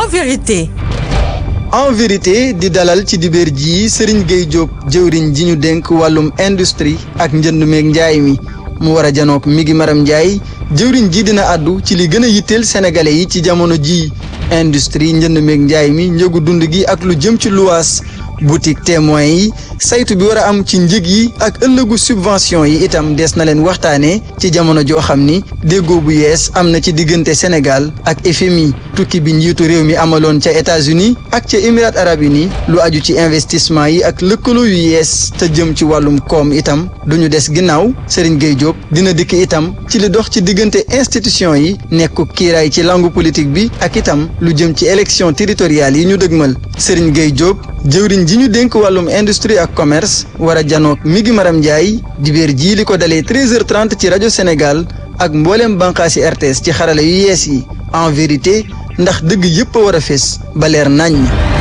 en vérité. en vérité di dalal ci dibeer ji Serigne Gueye Diop jëwriñ ji ñu dénk wàllum industrie ak njënd meeg njaay mi mu war a janook mi ngi maram njaay jëwriñ ji dina àddu ci li gën a yitteel sénégalais yi ci jamono ji industrie njënd meeg njaay mi njëgu dund gi ak lu jëm ci luwaas boutique témoin yi saytu bi war a am ci njëg yi ak ëllëgu subvention yi itam des na leen waxtaanee ci jamono joo xam ni déggoo bu yees am na ci diggante Sénégal ak FMI tukki bi njiitu réew mi amaloon ca États-Unis ak ca Émirats arabes unis lu aju ci investissement yi ak lëkkaloo yu yees te jëm ci wàllum koom itam duñu des ginnaaw Serigne Gueye Diop dina dikk itam ci li dox ci diggante institution yi nekku kiiraay ci langue politique bi ak itam lu jëm ci élection territoriale yi ñu dëgmal Serigne Gueye Diop jëwriñ ji ñu dénk wàllum industrie ak commerce war a janook mi ngi maram Ndiaye dibéer jii li ko dalee 13h30 ci rajo Sénégal ak mbooleem bànqaasi RTS ci xarala yu yees yi en vérité ndax dëgg yépp a war a fés ba leer naññ.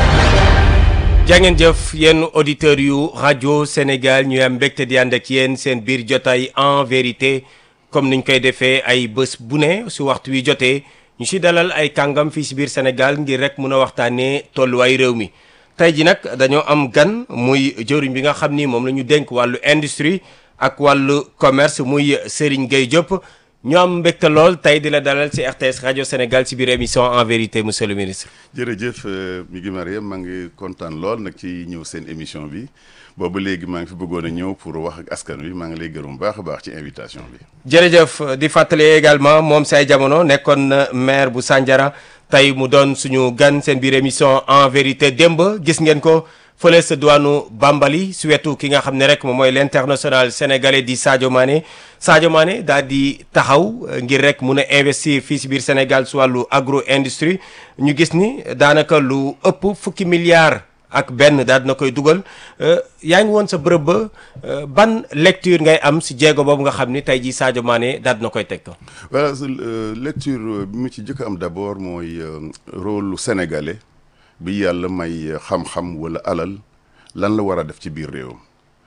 jàngeen jëf yenn auditeurs yu rajo Sénégal ñu am mbégte di ànd ak yéen seen biir jotaay en vérité comme niñ koy defee ay bés bu ne su waxtu wi jotee ñu si dalal ay kàngam fii si biir Sénégal ngir rek mun a waxtaanee tolluwaay réew mi. tey ji nag dañoo am gan muy jëwriñ bi nga xam ni moom la ñu dénk wàllu industrie ak wàllu commerce muy Serigne Gueye Diop ñu am mbégte lool tey di la dalal ci RTS rajo Sénégal ci biir émission en vérité monsieur le ministre. jërëjëf mi ngi Mariam maa ngi kontaan lool nag ci ñëw seen émission bi boobu léegi maa ngi fi bëggoon a ñëw pour wax ak askan wi maa ngi lay gërëm baax a baax ci invitation bi. jërëjëf di fàttali également moom say jamono nekkoon na maire bu Sandiara. tey mu doon suñu gan seen biir émission en vérité démb gis ngeen ko fële sa duwaanu Bambali su wetu ki nga xam ne rek moom mooy l'international sénégalais di Sadio Mané Sadio Mané daal di taxaw ngir rek mun a investir fii si biir Sénégal su wàllu agro industrie ñu gis ni daanaka lu ëpp fukki milliards ak benn daal dina koy dugal yaa ngi woon sa bërëb ba ban lecture ngay am si jéego boobu nga xam ni tey jii Sadio Mané daal dina koy teg ko. voilà lecture bi mu ci jëkk am d'abord mooy rôle lu sénégalais bi yàlla may xam-xam wala alal lan la war a def ci biir réewam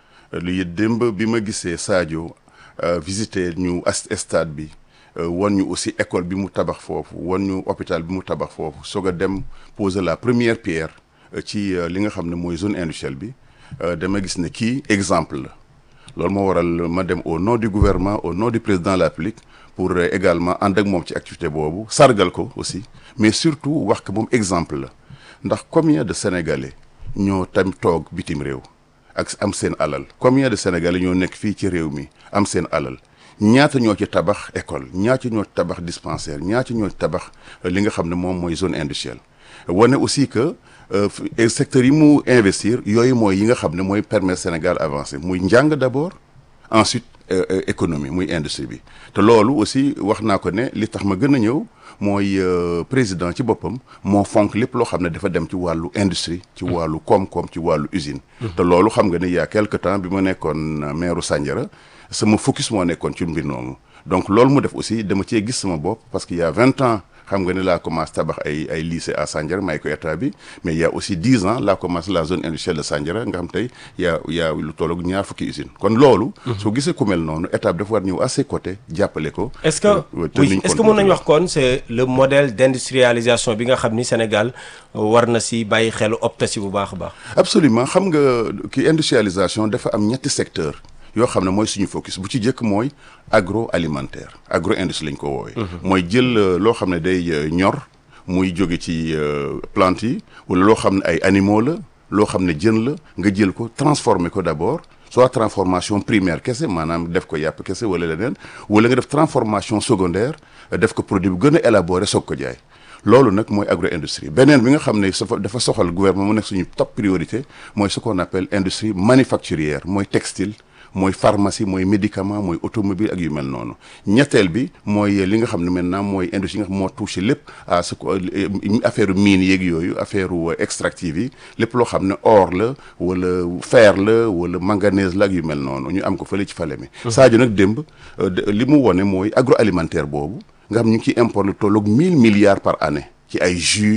lu démb bi ma gisee Sadio visiter ñu stade bi wan ñu aussi école bi mu tabax foofu wan ñu hôpital bi mu tabax foofu soog a dem poser la première pierre. ci li nga xam ne mooy zone industrielle bi dama gis ne kii exemple la loolu moo waral ma dem au nom du gouvernement au nom du président de la République pour également ànd ak moom ci activité boobu sargal ko aussi mais surtout wax que moom exemple la ndax combien de sénégalais ñoo tam toog bitim réew ak am seen alal combien de sénégalais ñoo nekk fii ci réew mi am seen alal ñaata ñoo ci tabax école ñaata ñoo ci tabax dispensaire ñaata ñoo ci tabax li nga xam ne moom mooy zone industrielle wane aussi que secteurs yi mu investir yooyu mooy yi nga xam ne mooy permettre Sénégal avancer muy njàng d'abord ensuite économie muy industrie bi te loolu aussi wax naa ko ne li tax ma gën a ñëw mooy président ci boppam moo fonk lépp loo xam ne dafa dem ci wàllu industrie ci wàllu koom-koom ci wàllu usine te loolu xam nga ne il y a quelque temps bi ma nekkoon maire Sandiara sama focus moo nekkoon ci mbir noonu donc loolu mu def aussi dama cee gis sama bopp parce que il y a vingt ans xam nga ne laa commencé tabax ay ay lycée à Sandiara may ko état bi mais il y a aussi dix ans laa commencé la zone industrielle de Sandiara nga xam tey y a y a lu tolloog ñaar fukki usine kon loolu soo gisee ku mel noonu état bi dafa war ñëw à ses côtés jàppale ko est-ce que oui est-ce que mën nañu wax kon c'est le modèle d'industrialisation bi nga xam ni Sénégal war na si bàyyi xelu opté si bu baax a baax absolument xam nga ki industrialisation dafa am ñetti secteur yoo xam ne mooy suñu focus bu ci jëkk mooy agroalimentaire agro industrie lañ ko woowee mooy jël loo xam ne day ñor muy jóge ci plante yi wala loo xam ne ay animaux la loo xam ne jën la nga jël ko transformer ko d'abord soit transformation primaire kese maanaam def ko yàpp kese wala leneen wala nga def transformation secondaire def ko produit bu gën a élaboré soog ko jaay loolu nag mooy agro industrie beneen bi nga xam ne dafa soxal gouvernement mu nekk suñu top priorité mooy ce qu'on appelle industrie manufacturière mooy textile mooy pharmacie mooy médicament mooy automobile ak yu mel noonu ñetteel bi mooy li nga xam ne maintenant mooy industrie yi nga xam moo touché lépp à ce que affaire mine yeeg yooyu affaire extractive yi lépp loo xam ne or la wala fer la wala manganèse la ak yu mel noonu ñu am ko fële ci fale mi Sadio nag démb li mu wone mooy agroalimentaire boobu nga xam ñu ngi ciy importe lu tolloog mille milliards par année ci ay jus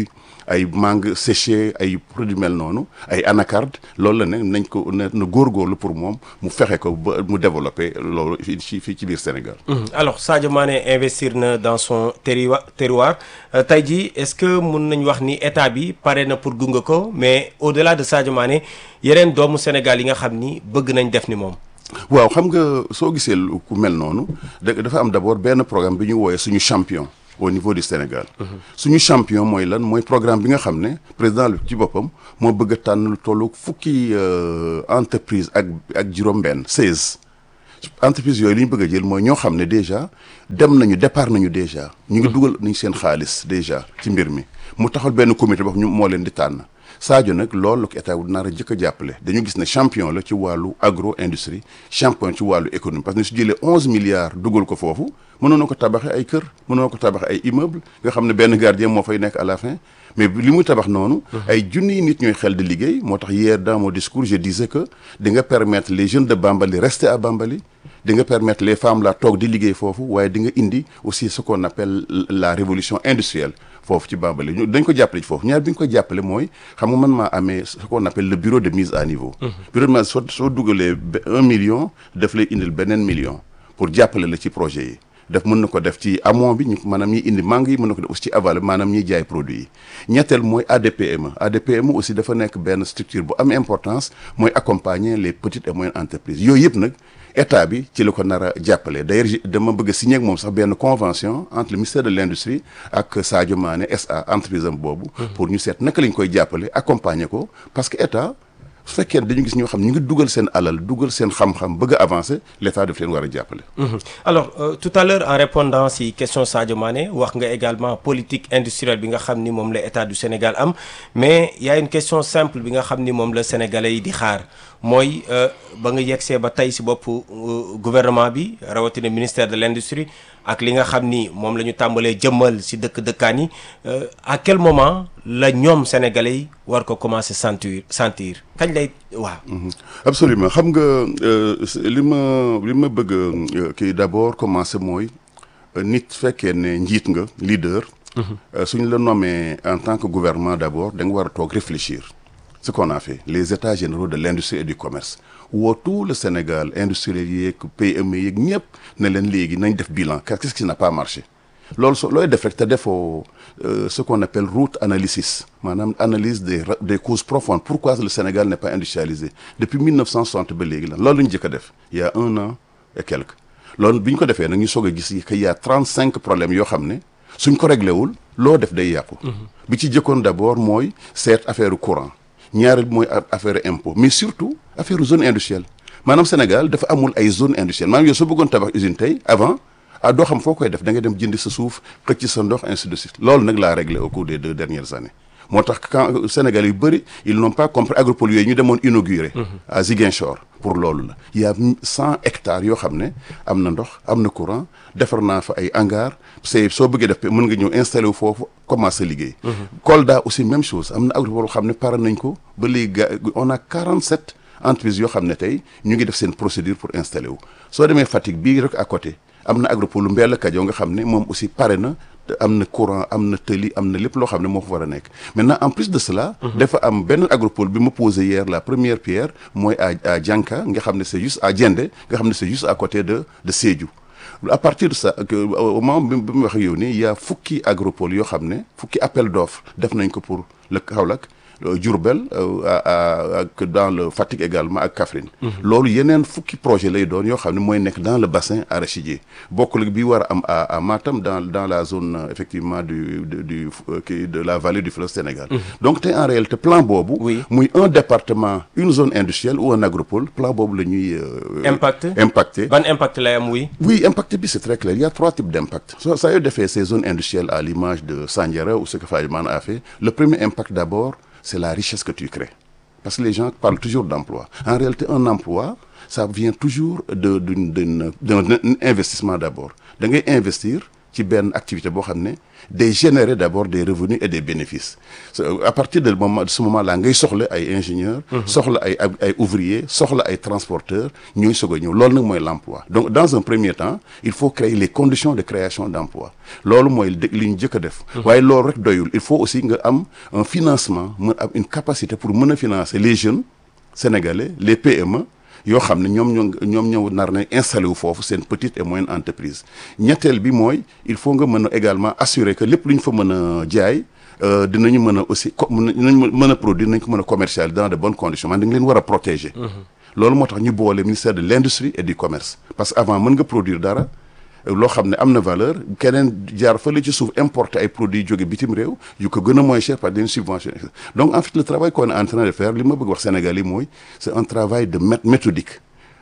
ay mangue séché ay produits mel noonu ay anacarde loolu la ne nañ ko na na góorgóorlu pour moom mu fexe ko ba mu développé loolu fii ci fii ci biir Sénégal. alors Sadio Mané investir na dans son terroir terroir tey jii est-ce que mun nañ wax ni état bi pare na pour gunge ko mais au-delà de Sadio Mané yeneen doomu Sénégal yi nga xam ni bëgg nañ def ni moom. waaw xam nga soo gisee ku mel noonu da dafa am d'abord benn programme bi ñu wooyee suñu champion au niveau du Sénégal. suñu champion mooy lan mooy programme bi nga xam ne président bi ci boppam moo bëgg a tànn lu tollu fukki entreprise ak ak juróom-benn seize. entreprise yooyu li ñu bëgg a jël mooy ñoo xam ne déjà dem nañu départ nañu déjà. ñu ngi dugal nañu seen xaalis déjà ci mbir mi mu taxal benn comité boo ñu moo leen di tànn. Sadio nag loolu la ko état wu nar a jëkk a jàppale dañu gis ne champion la ci wàllu agro industrie champion ci wàllu économie parce que su jëlee onze milliards dugal ko foofu mënoon na ko tabaxee ay kër mënoon na ko tabaxee ay immeuble nga xam ne benn gardien moo fay nekk à la fin mais li muy tabax noonu. ay junniy nit ñooy xel di liggéey moo tax hier dans mon discours je disais que di nga permettre les jeunes de Bambali rester à Bambali. di nga permettre les femmes la toog di liggéey foofu waaye di nga indi aussi ce qu'on appelle la révolution industrielle foofu ci Bambali ñu dañ ko jàppale ci foofu ñaar bi ñu ko jàppale mooy xam nga man maa amee ce qu'on appelle le bureau de mise à niveau bureau de mise soo soo dugalee un million daf lay indil beneen million pour jàppale la ci projet yi daf mën na ko def ci amont bi ñu maanaam ñiy indi mangue yi mën na ko def aussi ci aval maanaam ñiy jaay produit yi ñetteel mooy ADPME ADPME aussi dafa nekk benn structure bu am importance mooy accompagner les petites et moyennes entreprises yooyu yëpp nag état bi ci la ko nar a jàppale d'ailleurs dama bëgg a signer ak moom sax benn convention entre le ministère de l'industrie ak Sadio Mané SA entreprise am boobu. pour ñu seet naka lañ koy jàppale accompagner ko parce que état su fekkee dañu gis ñoo xam ñu ngi dugal seen alal dugal seen xam-xam bëgg a avancer l'état daf leen war a jàppale. alors euh, tout à l'heure en répondant si question Sadio Mané wax nga également politique industrielle bi nga xam ni moom la état du Sénégal am mais y a une question simple bi nga xam ni moom la sénégalais yi di xaar mooy ba nga yegsee ba tey si bopp gouvernement bi rawatina ministère de l'industrie ak li nga xam ni moom la ñu tàmbalee jëmmal si dëkk dëkkaan yi à quel moment la ñoom sénégalais yi war ko commencer sentir sentir kañ lay waaw. absolument xam nga li ma li ma bëgg kii d'abord commencer mooy nit fekkee ne njiit nga leader. suñ la nommé en tant que gouvernement d'abord da nga war a toog réfléchir. ce qu'on a fait les états généraux de l'industrie et du commerce woo tout le Sénégal industriel yeeg PME yeeg ñëpp ne leen léegi nañ def bilan qu'est-ce qui n'a pas marché loolu so looy def rek te defoo ce qu'on appelle root analysis maanaam analyse des des causes profondes pourquoi le Sénégal n'est pas industrialisé depuis 1960 ba léegi la loolu la ñu jëkk a def il y a un an et quelques loolu bi ñu ko defee nag ñu soog a gis que y a 35 problèmes yoo xam ne suñ ko réglé wul loo def day yàqu bi ci jëkkoon d'abord mooy seet affaire courant ñaareel mooy affaire impôt mais surtout affaire zone industrielle maanaam Sénégal dafa amul ay zone industrielle maanaam yow soo bëggoon tabax usine tey avant ah doo xam foo koy def da nga dem jëndi sa suuf xëcc sa ndox ainsi de suite loolu nag laa réglé au cours des deux dernières années moo tax quand Sénégal yu bëri ils n'ont pas compris agropole yooyu ñu demoon inauguré à Ziguinchor pour loolu la il y a cent hectares yoo xam ne am na ndox am na courant defar naa fa ay hangar c'est soo bëggee def mën nga ñëw installé wu foofu commencer liggéey Kolda aussi même chose am na agropole xam ne pare nañ ko ba léegi on a 47 entreprises yoo xam ne tey ñu ngi def seen procédure pour installer wu soo demee Fatick bii rek à côté am na agropole Mbella Kajo nga xam ne moom aussi pare na am na courant am na tëli am na lépp loo xam ne moo fa war a nekk maintenant en plus de cela dafa am benn agropole bi ma posé hier la première pierre mooy à à Dianka nga xam ne c'est juste à Diendé nga xam ne c'est juste à côté de de Sédhiou à partir de ça au moment bi mu wax ak yow nii il y a fukki agropole yoo xam ne fukki appel d'offres def nañ ko pour le Kaolack Diourbel ak dans le Fatick également ak Kaffrine loolu yeneen fukki projet lay doon yoo xam ne mooy nekk dans le bassin arachidier bokkul bi war a am à Matam dans dans la zone effectivement du du du de la vallée du fleuve Sénégal donc tey en réalité plan boobu muy un département une zone industrielle ou un agropole plan boobu la ñuy impact impacté ban impact lay am oui oui impact bi c'est très clair il y a trois types d'impact so saa yoo defee ces zones industrielles à l'image de Sandiara ou ce que Fadiman a fait le premier impact d'abord c'est la richesse que tu crées parce que les gens parlent toujours d'emploi en réalité un emploi ça vient toujours de d'une d'un investissement d'abord da ngay investir ci benn activité boo xam ne day générer d'abord des revenus et des bénéfices à partir de moment de ce moment là ngay soxla ay ingénieurs soxla ay ay ouvriers soxla ay transporteurs ñooy soog a ñëw loolu nag mooy l'emploi donc dans un premier temps il faut créer les conditions de création d'emploi loolu mooy li ñu jëkk a def waaye loolu rek doyul il faut aussi nga am un financement mën am une capacité pour mën a financer les jeunes sénégalais les PME yoo xam ne ñoom ñoo ñoom ñoo nar na installé wu foofu seen petite et moyenne entreprise ñetteel bi mooy il faut nga mën a également assurer que lépp lu ñu fa mën a jaay dinañu mën a aussi co dinañ mën a produire dinañ ko mën a commercialiser dans de bonnes conditions man da nga leen war a protéger. loolu moo tax ñu boole ministère de l'industrie et du commerce parce que avant mën nga produire dara. loo xam ne am na valeur keneen jaar fële ci suuf importer ay produits jóge bitim réew yu ko gën a moins cher par des subventions donc en fait le travail qu'on est en train de faire li ma bëgg wax Sénégal yi mooy c'est un travail de méthodique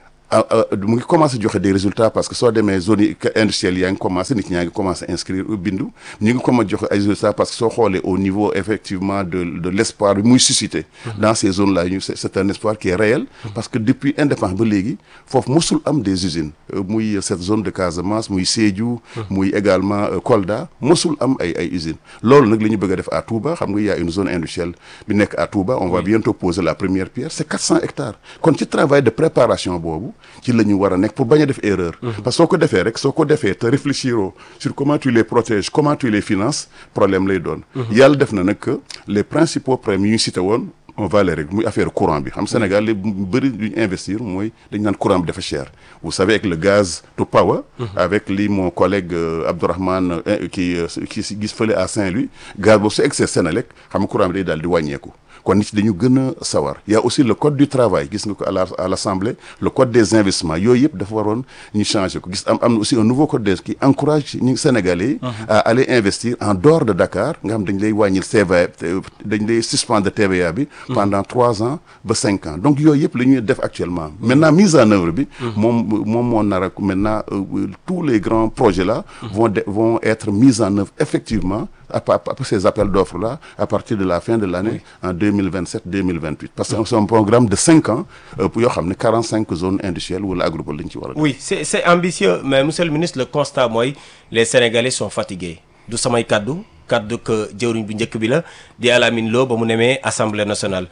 mu ngi commencé joxe des résultats parce que soo demee zone yi industrielle yaa ngi commencé nit ñaa ngi commencé inscrire bindu ñu ngi commencé joxe ay résultats parce que soo xoolee au niveau effectivement de de l'espoir bi muy susciter dans ces zones là ñu c'est un espoir qui est réel parce que depuis indépendance ba léegi foofu mosul am des usines muy cette zone de Casamance muy Sédhiou muy également Kolda mosul am ay ay usines loolu nag la ñu bëgg a def à Touba xam nga y a une zone industrielle bi nekk à Touba on va bientôt poser la première pierre c'est 400 hectares kon ci travail de préparation boobu ci la ñu war a nekk pour bañ a def erreur parce que soo ko defee rek soo ko defee te réfléchir sur comment tu les protèges comment tu les finances problème lay doon yàlla def na nag que les principaux problèmes yi ñu cité woon on va les régler muy affaire courant bi xam Sénégal li bëri lu ñu investir mooy dañ naan courant bi dafa cher vous savez avec le gaz to power avec li mon collègue Abdourahmane qui qui gis fële à Saint-Louis gaz boobu su excès Sénélec xam nga courant bi day daal di wàññeeku kon nit dañu gën a sawar y a aussi le code du travail gis nga ko à la à l'assemblée le code des investissements yooyu yëpp dafa waroon ñu changer ko gis am am na aussi un nouveau code des qui encourage ñu Sénégalais yi à aller investir en dehors de Dakar nga xam dañ lay wàññil TVA dañ lay suspendre TVA bi pendant trois ans ba cinq ans donc yooyu yëpp la ñuy def actuellement maintenant mise en œuvre bi moom moom moo nar a maintenant tous les grands projets là vont vont être mis en œuvre effectivement après ces appels d'offres là à partir de la fin de l'année en 2027 2028 parce que c'est un programme de cinq ans pour yoo xam ne 45 zones industrielles wala agropole la ñu ci war a oui c'est c'est ambitieux mais monsieur le ministre le constat mooy les Sénégalais sont fatigués du samay kaddu kaddu que jëwriñ bu njëkk bi la di Alamine Lo ba mu nemee Assemblée nationale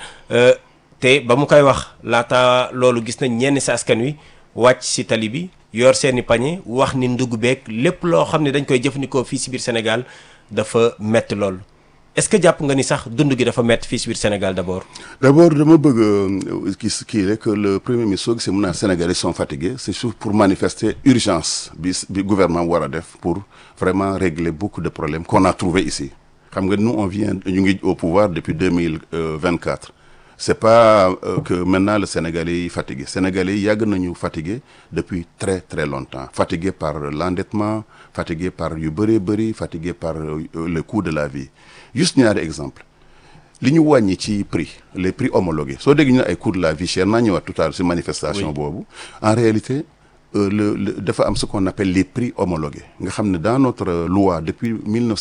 te ba mu koy wax laata loolu gis nañ ñenn si askan wi wàcc si tali bi yor seeni pañe wax ni ndugg beeg lépp loo xam ne dañ koy jëfandikoo fii si biir Sénégal dafa metti lool est-ce que jàpp nga ni sax dund gi dafa metti fii si biir Sénégal d'abord. d'abord dama bëgg kii kii rek le premier ministre soo gisee mun naa Sénégalais sont fatigués c'est surtout pour manifester urgence bi bi gouvernement war a def pour vraiment régler beaucoup de problèmes qu'on a trouvé ici xam nga nous on vient ñu ngi au pouvoir depuis deux mille vingt-quatre c'est pas euh, que maintenant le Sénégalais yi fatigué Sénégalais yi yàgg nañu fatigué depuis très très longtemps fatigué par l'endettement fatigué par yu bëree bëri fatigué par euh, le coût de la vie juste ñaari exemple li ñu wàññi ci prix les prix homologués soo dégg ñu ne ay coût de la vie chère naa ñëwaat tout à l'heure ci manifestation boobu en réalité euh, le le dafa am ce qu'on appelle les prix homologués nga xam ne dans notre loi depuis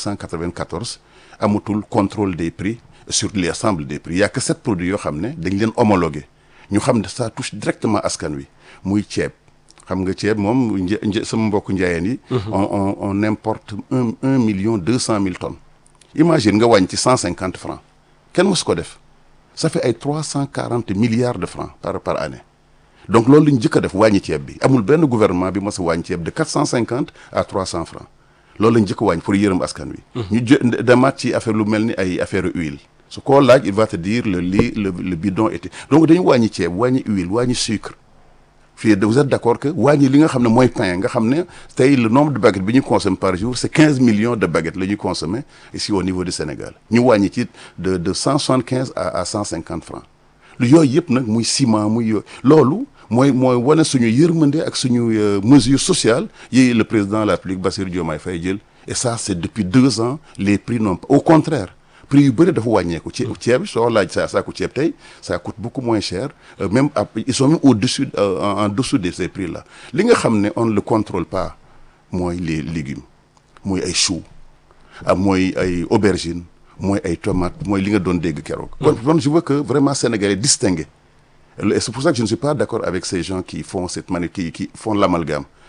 1994 amatul contrôle des prix sur l'ensemble des prix il y a que sept produits yoo xam ne dañ leen homologué ñu xam ne ça touche directement askan wi muy ceeb xam nga ceeb moom një sama mbokku njaayeen yi. on on on importe un un million deux cent mille tonnes. imagine nga wàññi ci cent cinquante francs kenn mësu ko def ça fait ay trois cent quarante milliards de francs par par année donc loolu la ñu jëkk a def wàññi ceeb bi amul benn gouvernement bi mës a wàññi ceeb de quatre cent cinquante à trois cent francs loolu la ñu jëkk a wàññi pour yërëm askan wi. ñu jë demaat ci affaire lu mel ni ay affaire huile. su koo laaj il va te dire le lait le le bidon était donc dañu wàññi ceeb wàññi huile wàññi sucre fii vous êtes d'accord que wàññi li nga xam ne mooy pain nga xam ne tey le nombre de baguettes bi ñu consomme par jour c'est quinze millions de baguettes la ñuy consommer ici au niveau du Sénégal ñu wàññi ci de de cent soixante-quinze à à cent cinquante francs lu yooyu yëpp nag muy ciment muy yooyu loolu mooy mooy wane suñu yërmande ak suñu mesure sociale yi le président de la République Bassirou Diomaye Faye jël et ça c'est depuis deux ans les prix n'ont au contraire prix yu bëri dafa wàññeeku ceeb ceeb soo laaj sa saako ceeb tey ça coûte beaucoup moins cher euh, même ils sont même au-dessus euh, en, en dessous de ces prix là li nga xam ne on ne le contrôle pas mooy les légumes mooy ay choux ah mooy ay aubergines mooy ay tomates mooy li nga doon dégg keroog. kon kon je veux que vraiment Sénégalais distinguer et c'est pour ça que je ne suis pas d'accord avec ces gens qui font cette mani qui qui font l'amalgame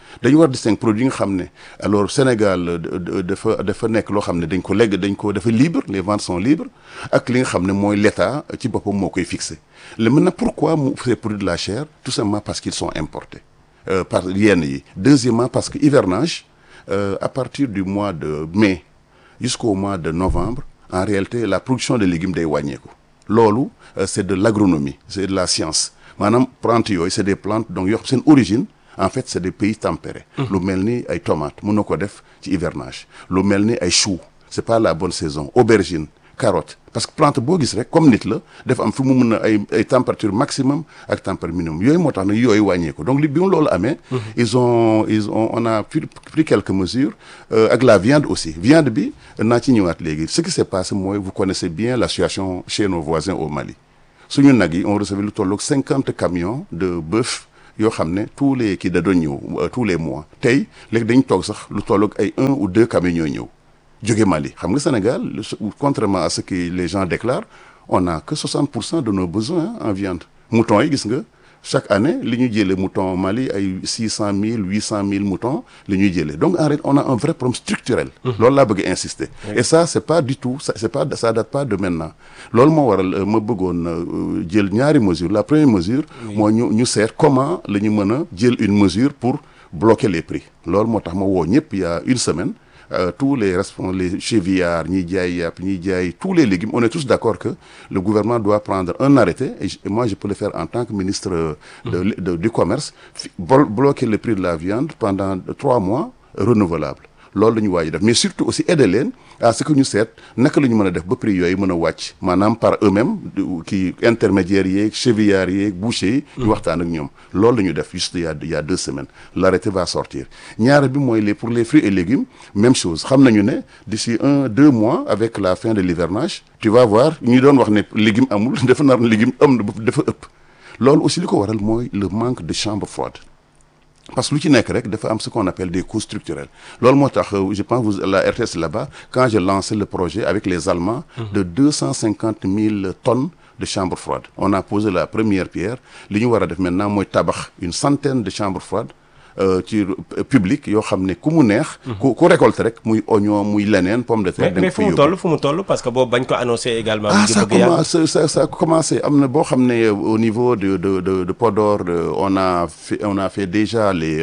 dañu war distinguer produit yi nga xam ne alors Sénégal dafa dafa nekk loo xam ne dañ ko legg dañ ko dafa libre les ventes sont libres ak li nga xam ne mooy l'État ci boppam moo koy fixé le maintenant pourquoi mu ces produits de la chair tout simplement parce qu'ils sont importés euh, par yenn yi deuxièmement parce que hivernage euh, à partir du mois de mai jusqu'au mois de novembre en réalité la production de légumes day wàññeeku loolu euh, c'est de l'agronomie c'est de la science maanaam plantes yooyu c'est des plantes donc yoo xam seen origine en fait c'est des pays tempérés lu mel ni ay tomates mën na ko def ci hivernage lu mel ni ay choux c'est pas la bonne saison aubergine carotte parce que plante boo gis rek comme nit la dafa am fi mu mun a ay ay température maximum ak température minimum yooyu moo tax nag yooyu wàññeeku donc li bi mu loolu amee ils ont ils ont on a pris, pris quelques mesures euh, ak la viande aussi viande bi naa ci ñëwaat léegi ce qui s'est passé mooy vous connaissez bien la situation chez nos voisins au Mali suñu nag yi on recevait lu tolloog cinquante camions de bœuf yoo xam ne tous les kii da doon ñëw tous les mois tey léegi dañ toog sax lu tolloog ay un ou deux camions ñooy ñëw jóge Mali xam nga Sénégal contrairement à ce que les gens déclarent on n'a que 60 pour cent de nos besoins en viande moutons yi gis nga chaque année li ñuy jëlee mouton Mali ay 600 000 800 000 moutons li ñuy jëlee donc en réalité on a un vrai problème structurel loolu laa bëgg insister et ça c'est pas du tout ça c'est pas ça date pas de maintenant loolu moo waral ma bëggoon jël ñaari mesures la première mesure moo ñu ñu seet comment la ñu mën a jël une mesure pour bloquer les prix loolu moo tax ma woo ñëpp il y a une semaine Euh, tous les responsables les chevillards ñiy jaay yàpp ñiy jaay tous les légumes on est tous d'accord que le gouvernement doit prendre un arrêté et, je, et moi je peux le faire en tant que ministre de, de, de, du commerce bloquer le prix de la viande pendant trois mois renouvelable loolu la ñu waaj def mais surtout aussi aider leen à ce que ñu seet naka la ñu mën a def ba prix yooyu mën a wàcc maanaam par eux-mêmes kii intermédiaires yeeg chevillards yeeg bouchers yi ñu waxtaan ak ñoom loolu la ñu def juste il y a il y a deux semaines l'arrêté va sortir ñaar bi mooy les pour les fruits et légumes même chose xam nañu ne d'ici un deux mois avec la fin de l'hivernage tu vas voir ñu doon wax ne légumes amul dafa nar légumes am dafa ëpp loolu aussi li ko waral mooy le manque de chambre froide parce que lu ci nekk rek dafa am ce qu'on appelle des coûts structurels loolu moo tax je pense vous la RTS là-bas quand j'ai lancé le projet avec les Allemands de deux cent cinquante mille tonnes de chambres froides on a posé la première pierre li ñu war a def maintenant mooy tabax une centaine de chambres froides ci public yoo xam ne ku mu neex. ku ku récolte rek muy oignon muy leneen pomme de terre. mais mais fu mu toll fu mu toll parce que boobu bañ ko annoncé également. ah ça commence ça ça a commencé am na boo xam ne au niveau de de de de Podor on a fait on a fait déjà les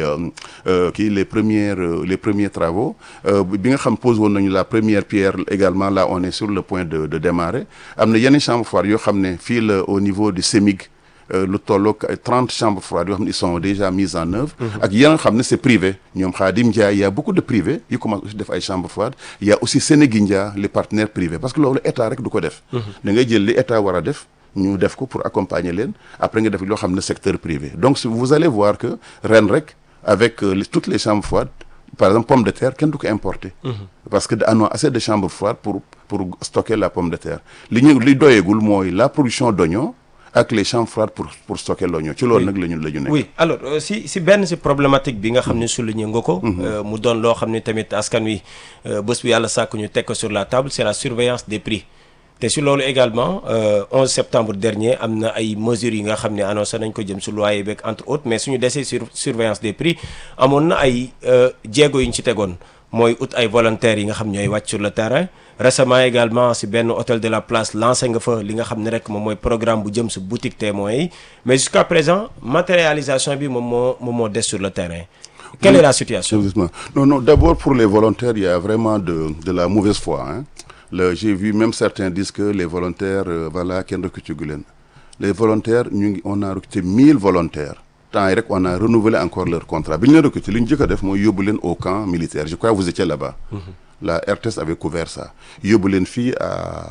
kii les premières les premiers travaux bi nga xam pose woon nañu la première pierre également là on est sur le point de de démarrer am na yenn chambre froide yoo xam ne fii la au niveau du CEMIG. lu tolloog ay trente chambres froides yoo xam ne ils sont déjà mises en œuvre ak yeneen nga xam ne c'est privé ñoom Khadim Ndiaye y a beaucoup de privés yu commencent aussi def ay chambres froides il y a aussi Sénégindia les partenaires privés parce que loolu état rek du ko def da ngay jël li état war a def ñu def ko pour accompagner leen après nga def loo xam ne secteur privé donc vous allez voir que ren rek avec toutes les chambres froides par exemple pomme de terre kenn du ko importer parce que on a assez de chambres froides pour pour stocker la pomme de terre li ñu li doyegul mooy la production d'oignons ak les chambres froides pour pour stocker l'oignon ci loolu nag la ñu la ñu nekk. oui alors si si benn si problématique bi nga xam ne souligné nga ko. mu doon loo xam ne tamit askan wi bés bu yàlla sàkk ñu teg ko sur la table c'est la surveillance des prix. te si loolu également 11 septembre dernier am na ay mesures yi nga xam ne annoncé nañ ko jëm si loyer beeg entre autres mais suñu desee sur surveillance des prix amoon na ay jéego yu ñu ci tegoon mooy ut ay volontaires yi nga xam ñooy wàcc sur le terrain. récemment également si benn hôtel de la place lancé nga fa li nga xam ne rek moom mooy programme bu jëm si boutique témoins yi mais jusqu'à présent matérialisation bi moom moo moom moo des sur le terrain. quelle est la situation. non non d'abord pour les volontaires il y a vraiment de de la mauvaise foi hein. le j'ai vu même certains disent que les volontaires euh, voilà kenn recruté gu leen les volontaires ñu ngi on a recruté 1000 volontaires. temps yi rek on a renouvelé encore leur contrat bi ñu leen recruté li ñu njëkk a def mooy yóbbu leen au camp militaire je crois vous étiez là-bas. la RTS avait couvert ça yóbbu leen fii à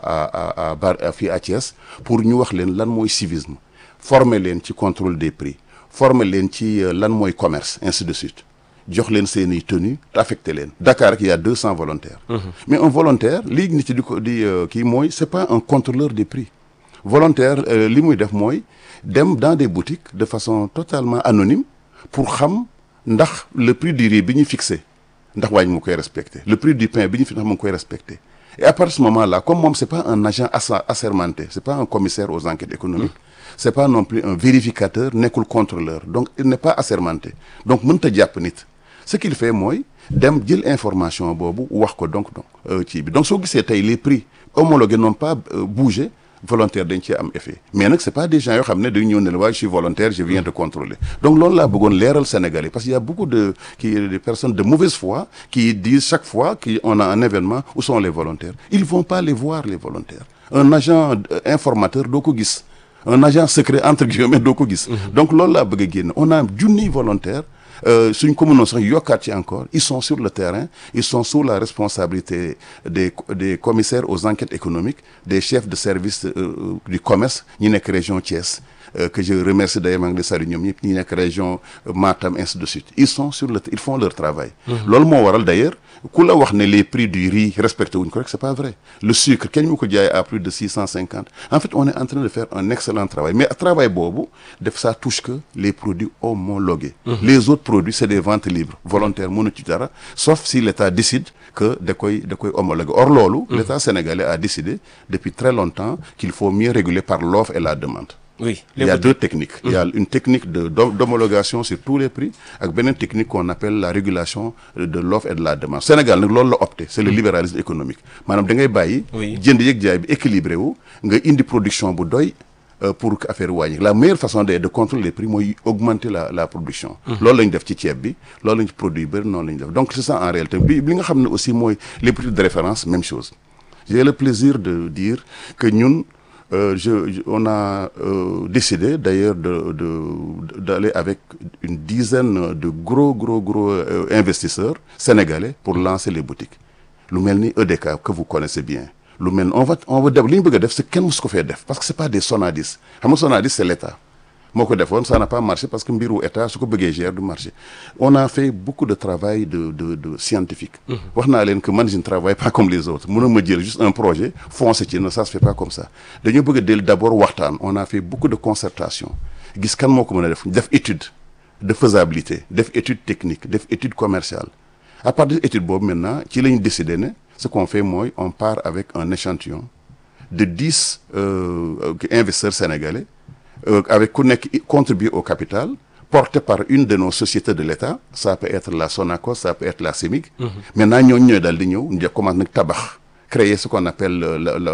à à Bar fii à Thiès pour ñu wax leen lan mooy civisme former leen ci contrôle des prix former leen ci lan mooy commerce ainsi de suite jox leen seeni tenue te affecté leen Dakar rek il y a deux cents volontaires. mais un volontaire lii nit di ko di kii mooy c'est pas un contrôleur des prix volontaire li muy def mooy dem dans des boutiques de façon totalement anonyme pour xam ndax le prix du riz bi ñu fixé. ndax waaye mu koy respecté le prix du pain bi ñu fi ndax mu ngi koy respecté et à partir de ce moment-là comme moom c'est pas un agent assermenté c'est pas un commissaire aux enquêtes économiques c'est pas non plus un vérificateur nekkul contrôleur donc il n'est pas assermenté donc mënta jàpp nit ce qu'il fait mooy dem jël information boobu wax ko donc donc ci bi donc soo gisee tey les prix homologués n'ont pas bougé volontaire dañ cee am effet mais nag c'est pas des gens yoo xam ne dañu ñëw ne la waaye je suis volontaire je viens de contrôler donc loolu laa bëggoon leeral Sénégalais parce qu'il y a beaucoup de qui des personnes de mauvaise foi qui disent chaque fois qu'on a un événement où sont les volontaires ils vont pas les voir les volontaires un agent informateur doo ko gis un agent secret entre guillemets doo ko gis donc loolu laa bëgg a génn on a junniy volontaire suñ ko mënoon sax yokkaat ci encore ils sont sur le terrain ils sont sous la responsabilité des des commissaires aux enquêtes économiques des chefs de service euh, du commerce ñi nekk région Thiès euh, que je remercie d'ailleurs maa ngi di sari ñoom ñëpp ñi nekk région Matam ainsi de suite ils sont sur le ils font leur travail loolu moo waral d'ailleurs ku la wax ne les prix du riz respecté wuñ ko rek c'est pas vrai le sucre kenn mu ko jaay à plus de six cent cinquante en fait on est en train de faire un excellent travail mais travail boobu def ça touche que les produits homologués les autres produits c'est des ventes libres volontaires mënu ci dara sauf si l'État décide que da koy da koy homologuer or loolu l'État sénégalais a décidé depuis très longtemps qu'il faut mieux réguler par l'offre et la demande oui il y a deux techniques il y a une technique de d'homologation sur tous les prix ak beneen technique qu'on appelle la régulation de l'offre et de la demande Sénégal nag loolu la opté c'est le libéralisme économique maanaam da ngay bàyyi jënd yëg jaay bi équilibré wu nga indi production bu doy pour que affaire wàññi la meilleure façon de de contrôler les prix mooy augmenter la la production loolu la ñu def ci ceeb bi loolu la ñu produit yu bëri noonu la ñu def donc c'est ça en réalité bi li nga xam ne aussi mooy les prix de référence même chose j'ai le plaisir de dire que ñun Euh, je, je on a euh, décidé d'ailleurs de de d'aller avec une dizaine de gros gros gros euh, investisseurs sénégalais pour lancer les boutiques lu mel ni EDK que vous connaissez bien lu mel ni on va on va def li ñu bëgg a def c'est kenn musu ko fee def parce que c'est pas des Sonadis xam nga Sonadis c'est l'État moo ko defoon ça n'a pas marché parce que mbiru état su ko bëggee gérer du marché on a fait beaucoup de travail de de de scientifique wax naa leen que man je ne travaille pas comme les autres mënoo ma jël juste un projet foncer ci non ça se fait pas comme ça dañoo bëgg a del d'abord waxtaan on a fait beaucoup de concertation gis kan moo ko mën a def def étude de faisabilité def étude technique def étude commerciale à partir de étude boobu maintenant ci la ñu décidé ne ce qu'on fait mooy on part avec un échantillon de dix euh, investisseurs sénégalais Euh, avec ku nekk contribuer au capital porté par une de nos sociétés de l'État ça peut être la Sonacos ça peut être la CEMIG mm -hmm. maintenant ñooñu ñooy daal di ñëw ñu commence nag tabax créer ce qu'on appelle la la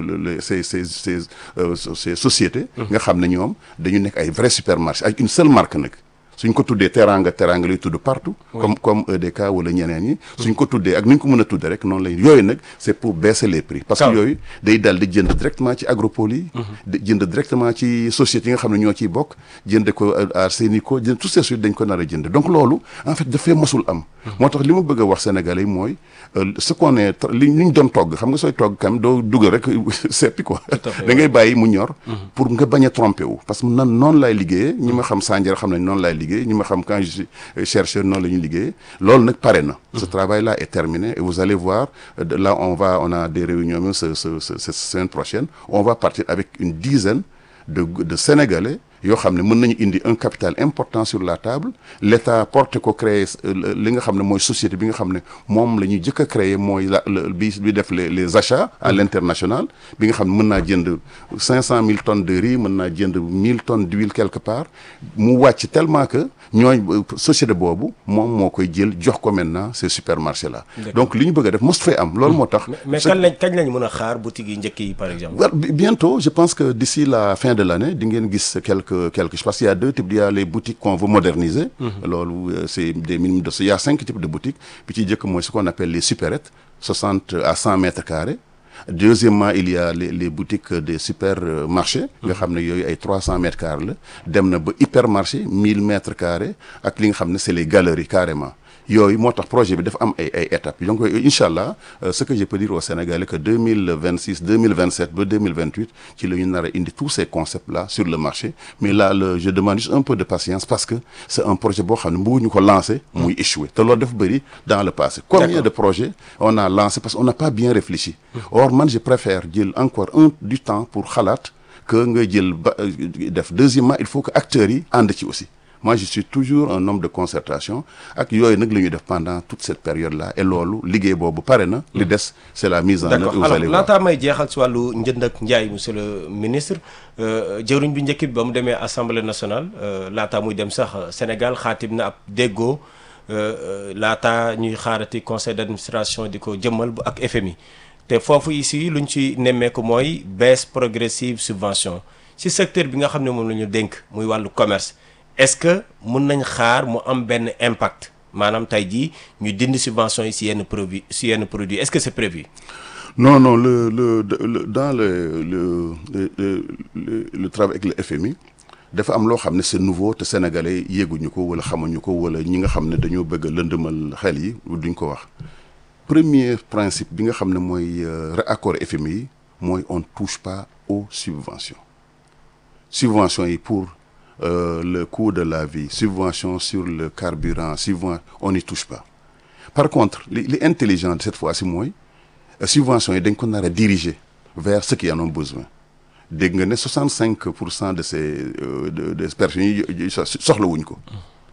ces ces ces euh, ces sociétés nga xam ne ñoom dañu nekk ay vrais supermarchés avec une seule marque nag suñ ko tuddee teranga teranga lay tudd partout comme comme EDK wala ñeneen ñi suñ ko tuddee ak ni ñu ko mën a tuddee rek noonu lay yooyu nag c'est pour baisser les prix parce que yooyu day dal di jënd directement ci agropole yi di jënd directement ci sociétés yi nga xam ne ñoo ciy bokk jënd ko Arsénico jënd toutes ces suites dañ ko nar a jënd donc loolu en fait dafay mosul am moo tax li ma bëgg a wax Sénégalais yi mooy ce qu'on est li li ñu doon togg xam nga sooy togg kam doo dugal rek seppi quoi da ngay bàyyi mu ñor pour nga bañ a tromper wu parce que nan noonu laay liggéeyee ñi ma xam Sandiara xam nañ noonu laay liggéey ñi ma xam quand je suis chercheur noonu la ñuy liggéey loolu nag pare na ce travail là est terminé et vous allez voir là on va on a des réunions même ce ce cette semaine prochaine on va partir avec une dizaine de de Sénégalais yoo xam ne mën nañu indi un capital important sur la table l'État porte ko créer li nga xam ne mooy société bi nga xam ne moom la ñuy jëkk a créer mooy la bi bi def les les achats à l'international bi nga xam ne mën naa jënd cinq cent mille tonnes de riz mën naa jënd mille tonnes d'huile quelque part mu wàcc tellement que ñooy société boobu moom moo koy jël jox ko maintenant ces supermarchés là donc li ñu bëgg a def mosut fay am loolu moo tax mais kañ lañ kañ lañ mën a xaar boutique yi njëkk yi par exemple bientôt je pense que d'ici la fin de l'année di ngeen gis quelque quelque chose parce qu'il y a deux types il y a les boutiques qu'on veut moderniser loolu c'est des minimums de il y a cinq types de boutiques bi ci jëkk mooy ce qu'on appelle les supérettes soixante à cent mètres carrés deuxièmement il y a les les boutiques des supermarchés nga xam ne yooyu ay trois cents mètres carrés la dem na ba hypermarché mille mètres carrés ak li nga xam ne c'est les galeries carrément yooyu moo tax projet bi dafa am ay ay étapes donc incha allah ce que je peux dire aux Sénégalais que deux mille vingt six deux mille vingt sept ba deux mille vingt huit ci la ñu nar a indi tous ces concepts là sur le marché mais là le je demande juste un peu de patience parce que c'est un projet boo xam ne bëgguñu ko lancer muy échouer te loolu dafa bëri dans le passé combien de projets on a lancé parce qu'on n'a pas bien réfléchi or man je préfère jël encore un du temps pour xalaat que nga jël ba def deuxièmement il faut que acteurs yi ànd ci aussi moi je suis toujours un homme de concertation ak yooyu nag la ñuy def pendant toute cette période là et loolu liggéey boobu pare na li des c'est la mise en œuvre vous allez voir laataa may jeexal si wàllu njënd ak njaay monsieur le ministre jëwriñ bi njëkk bi ba mu demee assemblée nationale laataa muy dem sax Sénégal xaatim na ab déggoo laata ñuy xaarati conseil d'administration di ko jëmmal bu ak FMI te foofu ici luñ ci nemmeeku mooy baisse progressive subvention ci secteur bi nga xam ne moom la ñu dénk muy wàllu commerce est-ce que mun nañ xaar mu am benn impact maanaam tey jii ñu dindi subvention yi si yenn produit si yenn produit est-ce que c'est prévu non non le le, le dans le le le le, le travail avec le FMI dafa am loo xam ne c'est nouveau te sénégalais yéeguñu ko wala xamuñu ko wala ñi nga xam ne dañoo bëgg a lëndëmal xel yi duñ ko wax premier principe bi nga xam ne mooy accord FMI yi mooy on touche pas aux subventions subventions yi pour euh, le coût de la vie subvention sur le carburant subvention on n'y touche pas par contre li li intelligent cette fois-ci mooy subventions yi dañ ko nar a diriger vers ceux qui en ont besoin dégg nga ne 65 pour cent de ces de des personnes yi soxlawuñ ko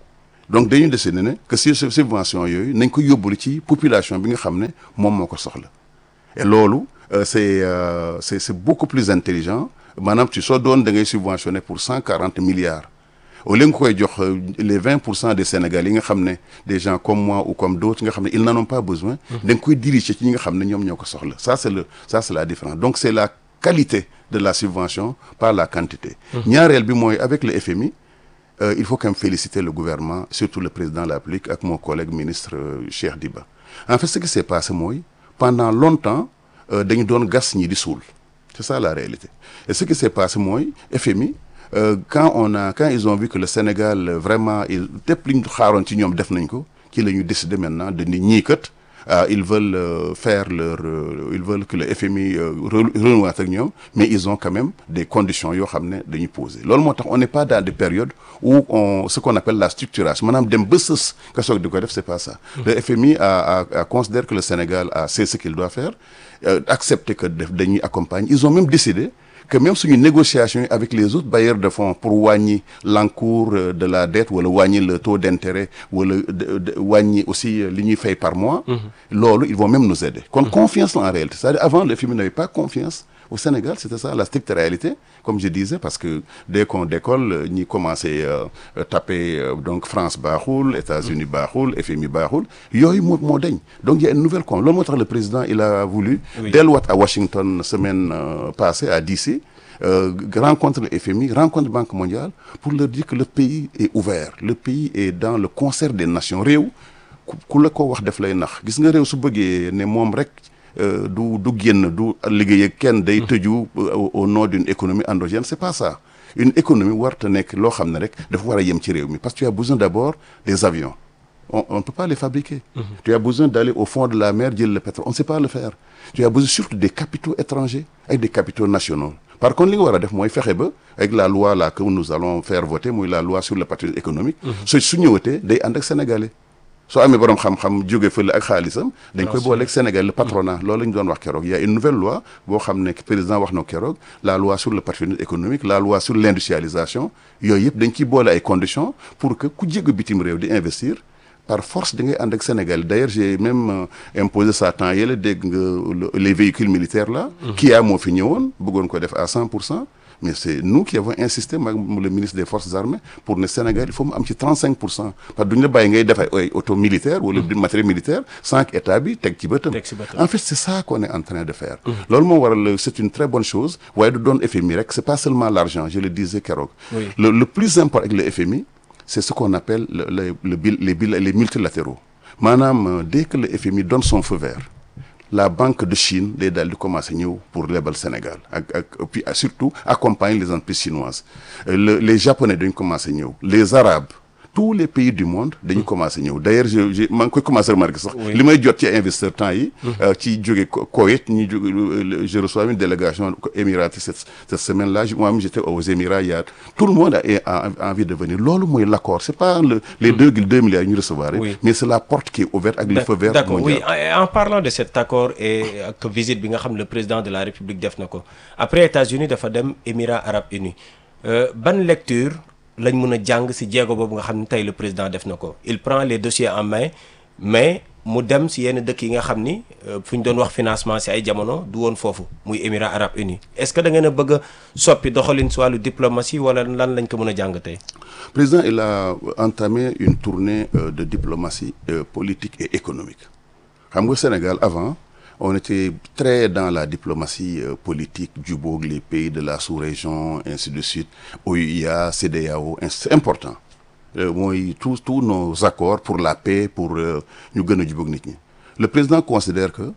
donc dañuy décider ne que si subvention yooyu nañ ko yóbbulu ci population bi nga xam ne moom moo ko soxla et loolu c'est c'est c'est beaucoup plus intelligent maanaam ci soo doon da ngay subventionner pour 140 milliards au lieu nga koy jox les 20 pour cent des Sénégalais yi nga xam ne des gens comme moi ou comme d'autres nga xam ne ils n'en ont pas besoin da nga koy diriger ci ñi nga xam ne ñoom ñoo ko soxla ça c'est le ça c'est la différence donc c'est la qualité de la subvention par la quantité ñaareel bi mooy avec le FMI euh, il faut quand même féliciter le gouvernement surtout le président de la République ak mon collègue ministre euh, Cheikh Diba en fait ce qui s'est passé mooy pendant longtemps dañu doon gas ñi di suul c'est ça la réalité et ce qui s'est passé mooy FMI euh, quand on a quand ils ont vu que le Sénégal vraiment il lépp li ñu xaaroon ci ñoom def nañ ko ci la ñu décider maintenant de ni ñii kat ils veulent euh, faire leur euh, ils veulent que le FMI renouer ak ñoom mais ils ont quand même des conditions yoo xam ne dañuy poser loolu moo tax on n'est pas dans des périodes où on ce qu'on appelle la structuration maanaam dem ba sës nga soog di ko def c'est pas ça le FMI a, a, a considère que le Sénégal a c'est ce qu'il doit faire euh, accepter que def dañuy accompagner ils ont même décidé que même suñu négociation yi avec les autres bailleurs de fonds pour wàññi l'encours de la dette wala wàññi le taux d'intérêt wala wàññi aussi li ñuy fay par mois loolu ils vont même nous aider kon confiance la en réalité c'est-à-dire avant le FMI n'avait pas confiance au Sénégal c'était ça la stricte réalité comme je disais parce que dès qu'on décolle ñi commencé euh, taper euh, donc France baaxul États-Unis baaxul FMI baaxul yooyu moo moo dañ donc il y a une nouvelle com loolu moo tax le président il a voulu delluwaat à Washington semaine euh, passée à DC Euh, rencontre le FMI rencontre Banque mondiale pour leur dire que le pays est ouvert le pays est dans le concert des nations réew ku la ko wax def lay nax gis nga réew su bëggee ne moom rek du du génn du liggéey ak kenn day tëju au nom d'une économie endogène c'est pas ça une économie warta nekk loo xam ne rek dafa war a yem ci réew mi parce que tu as besoin d'abord des avions on on ne peut pas les fabriquer mm -hmm. tu as besoin d'aller au fond de la mer jël le pétrole on ne sait pas le faire tu as besoin surtout des capitaux étrangers avec des capitaux nationaux par contre li nga war a def mooy fexe ba avec la loi là que nous allons faire voter muy la loi sur le patrimoine économique so su ñëwatee day ànd ak sénégalais soo amee boroom xam-xam jóge fële ak xaalisam dañ koy boole ak Sénégal le patronat loolu la ñu doon wax keroog il y a une nouvelle loi boo xam ne président wax na keroog la loi sur le patrimoine économique la loi sur l'industrialisation yooyu yëpp dañ ciy boole ay conditions pour que ku jégg bitim réew di investir par force da ngay ànd ak Sénégal d'ailleurs j'ai même euh, imposé ça temps yële dégg nga les véhicules militaires là Kia moo fi ñëwoon bëggoon ko def à cent pour cent mais c'est nous qui avons insisté maag le ministre des forces armées pour ne Sénégal il faut mu am ci 35 pour cent parce que duñu la bàyyi ngay def ay auto militaire wala du matériel militaire sans que état bi teg ci bëtam en fait c'est ça qu'on est en train de faire loolu moo waral c'est une très bonne chose waaye du doon FMI rek c'est pas seulement l'argent je le disais keroog le, le plus important avec le FMI c'est ce qu'on appelle le, le, le les les multilatéraux maanaam dès que le FMI donne son feu vert la banque de Chine day daal di commencer ñëw pour lebal Sénégal ak ak puis surtout accompagner les entreprises chinoises le les japonais dañu commencer ñëw les arabes tous les pays du monde dañu commencer ñëw d'ailleurs je je maa ngi koy commencer remarquer sax li may jot ci investisseurs temps yi ci jóge Koweït ñi jóge je reçois une délégation émiratie cette cette semaine là moi-même j'étais aux Émirats il y a tout le monde a, a envie de venir loolu mooy l'accord c'est pas le les deux deux milliards ñu recevoir mais c'est la porte qui est ouverte ak le feu vert d'accord oui en parlant de cet accord et ak visite bi nga xam ne le président de la République def na ko après États-Unis dafa dem Émirats arabes unis ban lecture lañ mën a jàng ci jéego boobu nga xam ne tey le président def na ko il prend les dossiers en main mais mu dem si yenn dëkk yi nga xam ni fu ñu doon wax financement si ay jamono du woon foofu muy Émirats arabes unis est-ce que da ngeen a bëgg a soppi doxalin si wàllu diplomatie wala lan lañ ko mën a jàngatee. président il a entamé une tournée euh, de diplomatie euh, politique et économique xam nga Sénégal avant on était très dans la diplomatie euh, politique jubóog les pays de la sous-région ainsi de suite OUA CEDEAO c'est important mooy tous tous nos accords pour la paix pour ñu gën a jubóog nit ñi le président considère que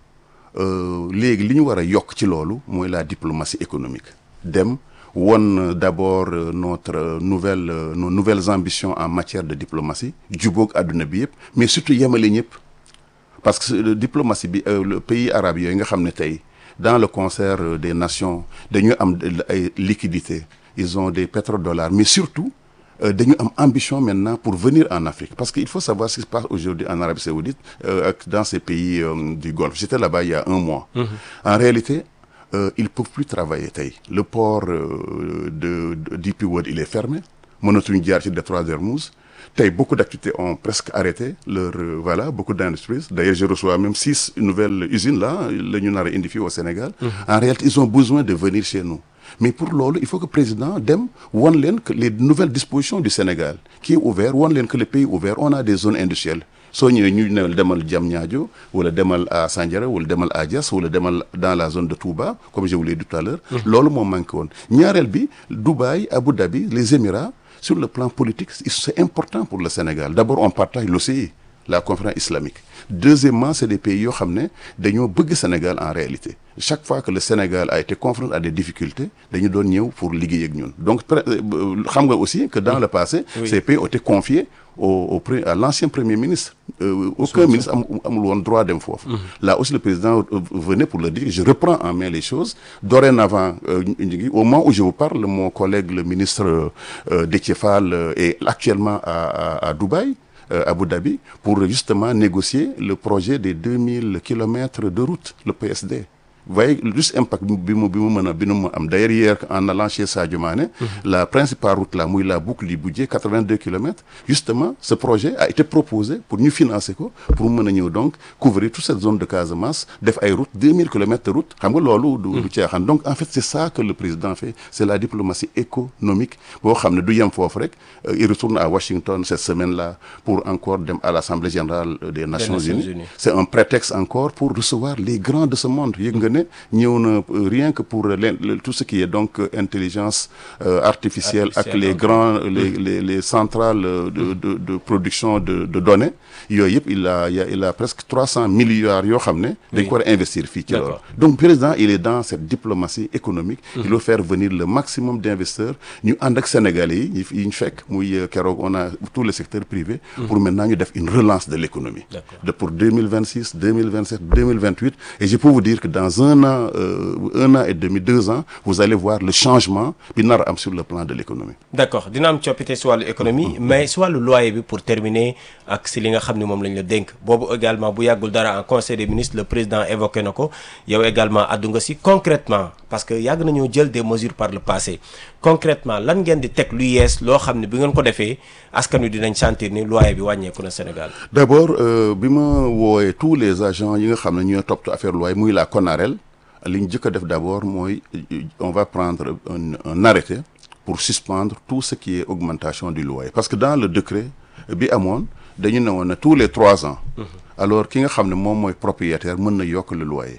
léegi li ñu war a yokk ci loolu mooy la diplomatie économique dem won d'abord notre nouvelle nos nouvelles ambitions en matière de diplomatie jubóog àdduna bi yëpp mais surtout yemale ñëpp parce que diplomatie bi le pays arabe yooyu nga xam ne tey dans le concert des nations dañu am ay liquidités ils ont des pétrodollars mais surtout dañu am ambition maintenant pour venir en Afrique parce que il faut savoir ce qui se passe aujourd'hui en Arabie Saoudite ak dans ces pays du Golfe j'étais là-bas il y a un mois en réalité Euh, ils peuvent plus travailler tey le port euh, de, de DP World il est fermé mënatuñu jaar ci détroit d'Hermouz tey beaucoup d'activités ont presque arrêté leur euh, voilà beaucoup d'industries d'ailleurs je reçois même six nouvelles usines là la ñu nar a indi fii au Sénégal mm -hmm. en réalité ils ont besoin de venir chez nous mais pour loolu il faut que président dem won leen que les nouvelles dispositions du Sénégal qui est ouvert won leen que le pays ouvert on a des zones industrielles soo ñëwee ñu ne demal Diamniadio wala demal à Sandiara wala demal à Diass wala demal dans la zone de Touba comme je vous l'ai dit tout à l'heure loolu moo manqué woon ñaareel bi Dubaï Abu Dhabi les Émirats sur le plan politique c'est important pour le Sénégal d'abord on partage l'OCI la conférence islamique deuxièmement c'est des pays yoo xam ne dañoo bëgg Sénégal en réalité chaque fois que le Sénégal a été confronté à des difficultés dañu doon ñëw pour liggéey ak ñun donc xam nga aussi que dans le passé oui. ces pays ont été confiés au, au à l'ancien premier ministre euh, aucun ministre am amul woon droit dem foofu mm -hmm. là aussi le président venait pour le dire je reprends en main les choses dorénavant euh, au moment où je vous parle mon collègue le ministre euh, Déthié Fall est actuellement à, à, à Dubaï Abu Dhabi pour justement négocier le projet des 2000 kilomètres de route le PSD vous voyez juste impact bi mu bi mu mën a bi mu am d'ailleurs hier en allant chez Sadio Mané la principale route là muy la boucle du Budget 82 kilomètres justement ce projet a été proposé pour ñu financer ko pour mu mën a ñëw donc couvrir toute cette zone de Casamance def ay route 2000 kilomètres de route xam nga loolu du du caaxaan donc en fait c'est ça que le président fait c'est la diplomatie économique boo xam ne du yem foofu rek il retourne à Washington cette semaine là pour encore dem à l'Assemblée générale des Nations Unies c'est un prétexte encore pour recevoir les grands de ce monde yëg nga ne ñëw na rien que pour tout ce qui est donc intelligence euh, artificielle ak les grands les les les centrales de de de production de de données yooyu yëpp il a il a presque trois cents milliards yoo xam ne dañ ko war a investir fii ci loolu donc président il est dans cette diplomatie économique il veut faire venir le maximum d'investisseurs ñu ànd ak sénégalais yi yi ñu fekk muy keroog on a tous les secteurs privés pour maintenant ñu def une relance de l'économie de pour 2026 2027 2028 et je peux vous dire que dans un an euh, un an et demi deux ans vous allez voir le changement bi nar a am sur le plan de l'économie d'accord dina am coppite si wàllu économie mais si wàllu loyer bi pour terminer ak si li nga xam ne moom lañ la dénk boobu également bu yàggul dara en conseil des ministres le président évoqué na ko yow également addu nga si concrètement parce que yàgg nañoo jël des mesures par le passé concrètement lan ngeen di teg lu yees loo xam ne bi ngeen ko defee askan wi dinañ sentir ni loyer bi wàññeeku na Sénégal d'abord bi ma woowee tous les agents yi nga xam ne ñooy toppatoo affaire loyer muy la CONAREL li ñu jëkk a def d'abord mooy on va prendre un, un arrêté pour suspendre tout ce qui est augmentation du loyer parce que dans le décret bi amoon dañu ne woon ne tous les trois ans alors ki nga xam ne moom mooy propriétaire mën na yokk le loyer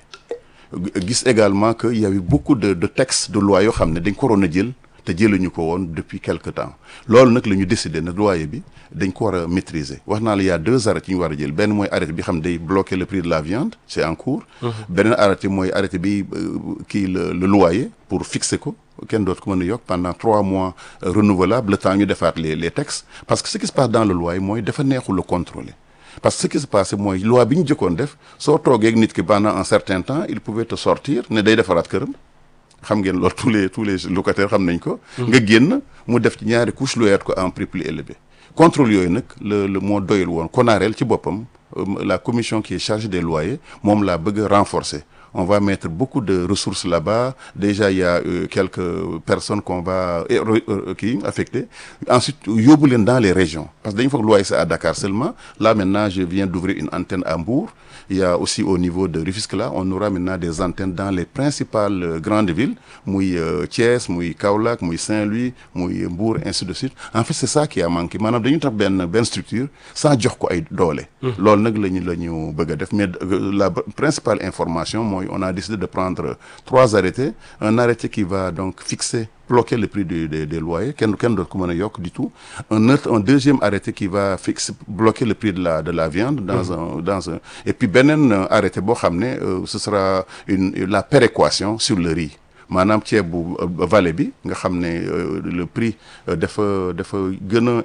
gis également que il y avait beaucoup de de textes de loi yoo xam ne dañ ko waroon a jël te jëluñu ko woon depuis quelque temps loolu nag la ñu décidé ne loyer bi dañ ko war a maîtriser wax naa la y a deux arrêtés yi ñu war a jël benn mooy arrêté bi xam day bloquer le prix de la viande c'est en cours beneen arrêté mooy arrêté bi kii le le loyer pour fixer ko kenn dootu ko mën a yokk pendant trois mois renouvelable le temps ñu defaat les les textes parce que ce qui se passe dans le loyer mooy dafa neexul le contrôler parce que ce qui se passe mooy loi bi ñu jëkkoon def soo toogee ak nit ki pendant un certain temps il pouvait te sortir ne day defaraat këram xam ngeen loolu tous les tous les locataires xam nañ ko. nga génn mu def ci ñaari couche loyaat ko en prix plus élevé. contrôle yooyu nag le le moo doyul woon CONAREL ci boppam la commission qui est chargée des loyers moom laa bëgg a renforcer on va mettre beaucoup de ressources là-bas déjà il y a euh, quelques personnes qu'on va qui affecter ensuite yóbbu leen dans les régions parce que dañu foog loyer c'est à Dakar seulement là maintenant je viens d'ouvrir une antenne à Mbour il y a aussi au niveau de Rufisque là on aura maintenant des antennes dans les principales euh, grandes villes muy euh, Thiès muy Kaolack muy Saint-Louis muy Mbour ainsi de suite en fait c'est ça qui a manqué maanaam dañu tax benn benn structure sans jox ko ay doole loolu nag la ñu la ñu bëgg a def mais la principale information mooy on a décidé de prendre trois arrêtés un arrêté qui va donc fixer bloquer le prix du, des, des loyers kenn kenn dootu ko mën a yokk du tout un autre un deuxième arrêté qui va fixer bloquer le prix de la de la viande dans mmh. un dans un et puis beneen arrêté boo xam ne euh, ce sera une la péréquation sur le riz maanaam ceeb bu vallée bi nga xam ne le prix dafa dafa gën a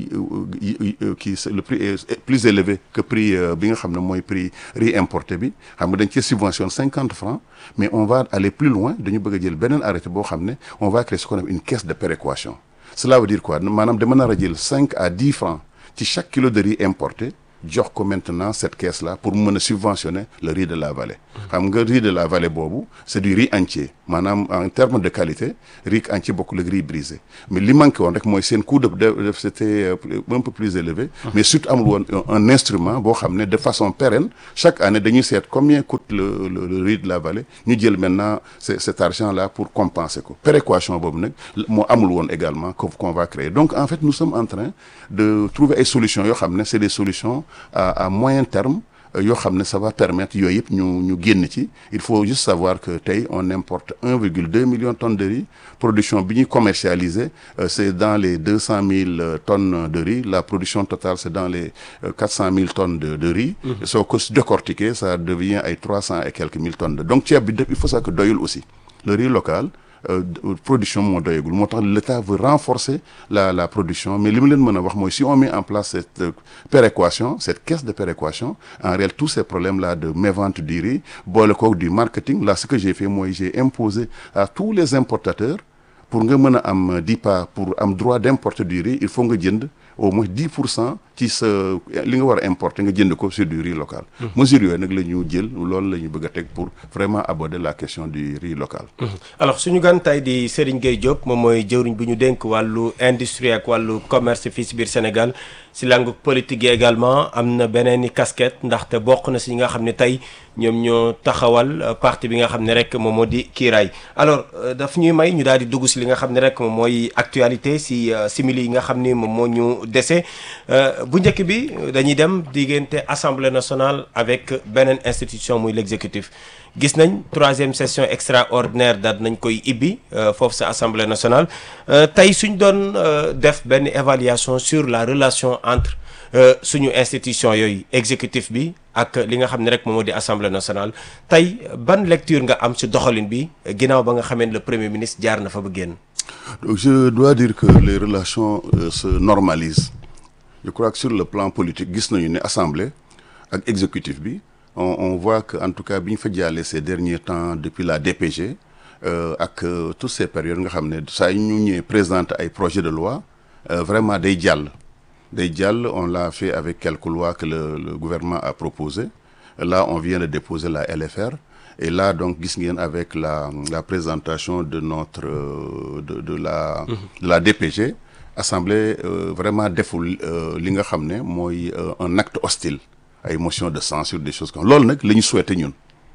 kii le prix est plus élevé que prix bi nga xam ne mooy prix riz importé bi xam nga dañ cee subventionne cinquante francs mais on va aller plus loin dañu bëgg a jël beneen arrêté boo xam ne on va créer ce qu'on appelle une caisse de péréquation cela veut dire quoi maanaam dama nar a jël cinq à dix francs ci chaque kilo de riz importé jox ko maintenant cette caisse là pour mën a subventionner le riz de la vallée xam nga riz de la vallée boobu c'est du riz entier maanaam en termes de qualité riz entier bokkul ak riz brisé mais li manqué woon rek mooy seen coût de de c'était un peu plus élevé mais surtout amul woon un instrument boo xam ne de façon pérenne chaque année dañuy seet combien coûte le le, le riz de la vallée ñu jël maintenant cet argent là pour compenser ko péréquation boobu nag moo amul woon également qu'on va créer donc en fait nous sommes en train de trouver ay solutions yoo xam ne c'est des solutions à à moyen terme yoo xam ne ça va permettre yooyu yëpp ñu ñu génn ci il faut juste savoir que tey on importe 1,2 million de tonnes de riz production bi ñuy commercialiser c'est dans les 200 000 tonnes de riz la production totale c'est dans les 400 000 tonnes de de riz. soo ko décortiquer ça devient ay 300 et quelques mille tonnes de donc ceeb bi il faut ça que doyul aussi le riz local. Euh, production moo doyagul moo tax l'État veut renforcer la la production mais li mu leen mën a wax mooy si on met en place cette euh, péréquation cette caisse de péréquation en réalité tous ces problèmes là de mévente du riz boole koog du marketing là ce que j'ai fait mooy j'ai imposé à tous les importateurs pour nga mën a am DIPA pour am droit d'importer du riz il faut nga jënd au moins 10 pour cent ci sa li nga war a importer nga jënd ko sur du riz local. mesures yooyu nag la ñu jël loolu la ñu bëgg a teg pour vraiment aborder la question du riz local. alors suñu gan tey di Serigne Gueye Diop moom mooy jëwriñ bu ñu dénk wàllu industrie ak wàllu commerce fii si biir Sénégal si langue politique yi également am na beneen i casquette ndaxte bokk na si ñi nga xam ne tey ñoom ñoo taxawal parti bi nga xam ne rek moom moo di kiiraay alors daf ñuy may ñu daal di dugg si li nga xam ne rek moom mooy actualité si simili yi nga xam ni moom moo ñu dese bu njëkk bi dañuy dem diggante assemblée nationale avec beneen institution muy l'exécutif gis nañ troisième session extraordinaire daal nañ koy ibbi foofu sa assemblée nationale tey suñ doon def benn évaluation sur la relation entre suñu institution yooyu exécutif bi ak li nga xam ne rek moom moo di assemblée nationale tey ban lecture nga am ci doxalin bi ginnaaw ba nga xamee ne le premier ministre jaar na fa ba génn. donc je dois dire que les relations euh, se normalisent je crois que sur le plan politique gis nañu ne assemblée ak exécutif bi on on voit que en tout cas bi ñu fa jàllee ces derniers temps depuis la DPG euh, ak euh, toutes ces périodes nga xam ne saa yu ñu ñëwee présenter ay projets de loi vraiment day jàll. day jàll on l'a fait avec quelques lois que le, le gouvernement a proposées là on vient de déposer la LFR et là donc gis ngeen avec la la présentation de notre euh, de de la de la DPG assemblée euh, vraiment deful li nga xam ne mooy un acte hostile ay motion de censure des choses comme loolu nag la ñu souhaité ñun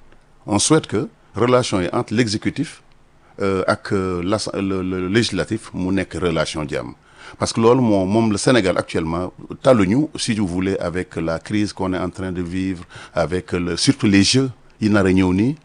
on souhaite que relation yi entre l'exécutif euh, ak la le, le législatif mu nekk relation jàmm parce que loolu moo moom le Sénégal actuellement taluñu si vous voulez avec la crise qu'on est en train de vivre avec le surtout les jeux yi nar a ñëw nii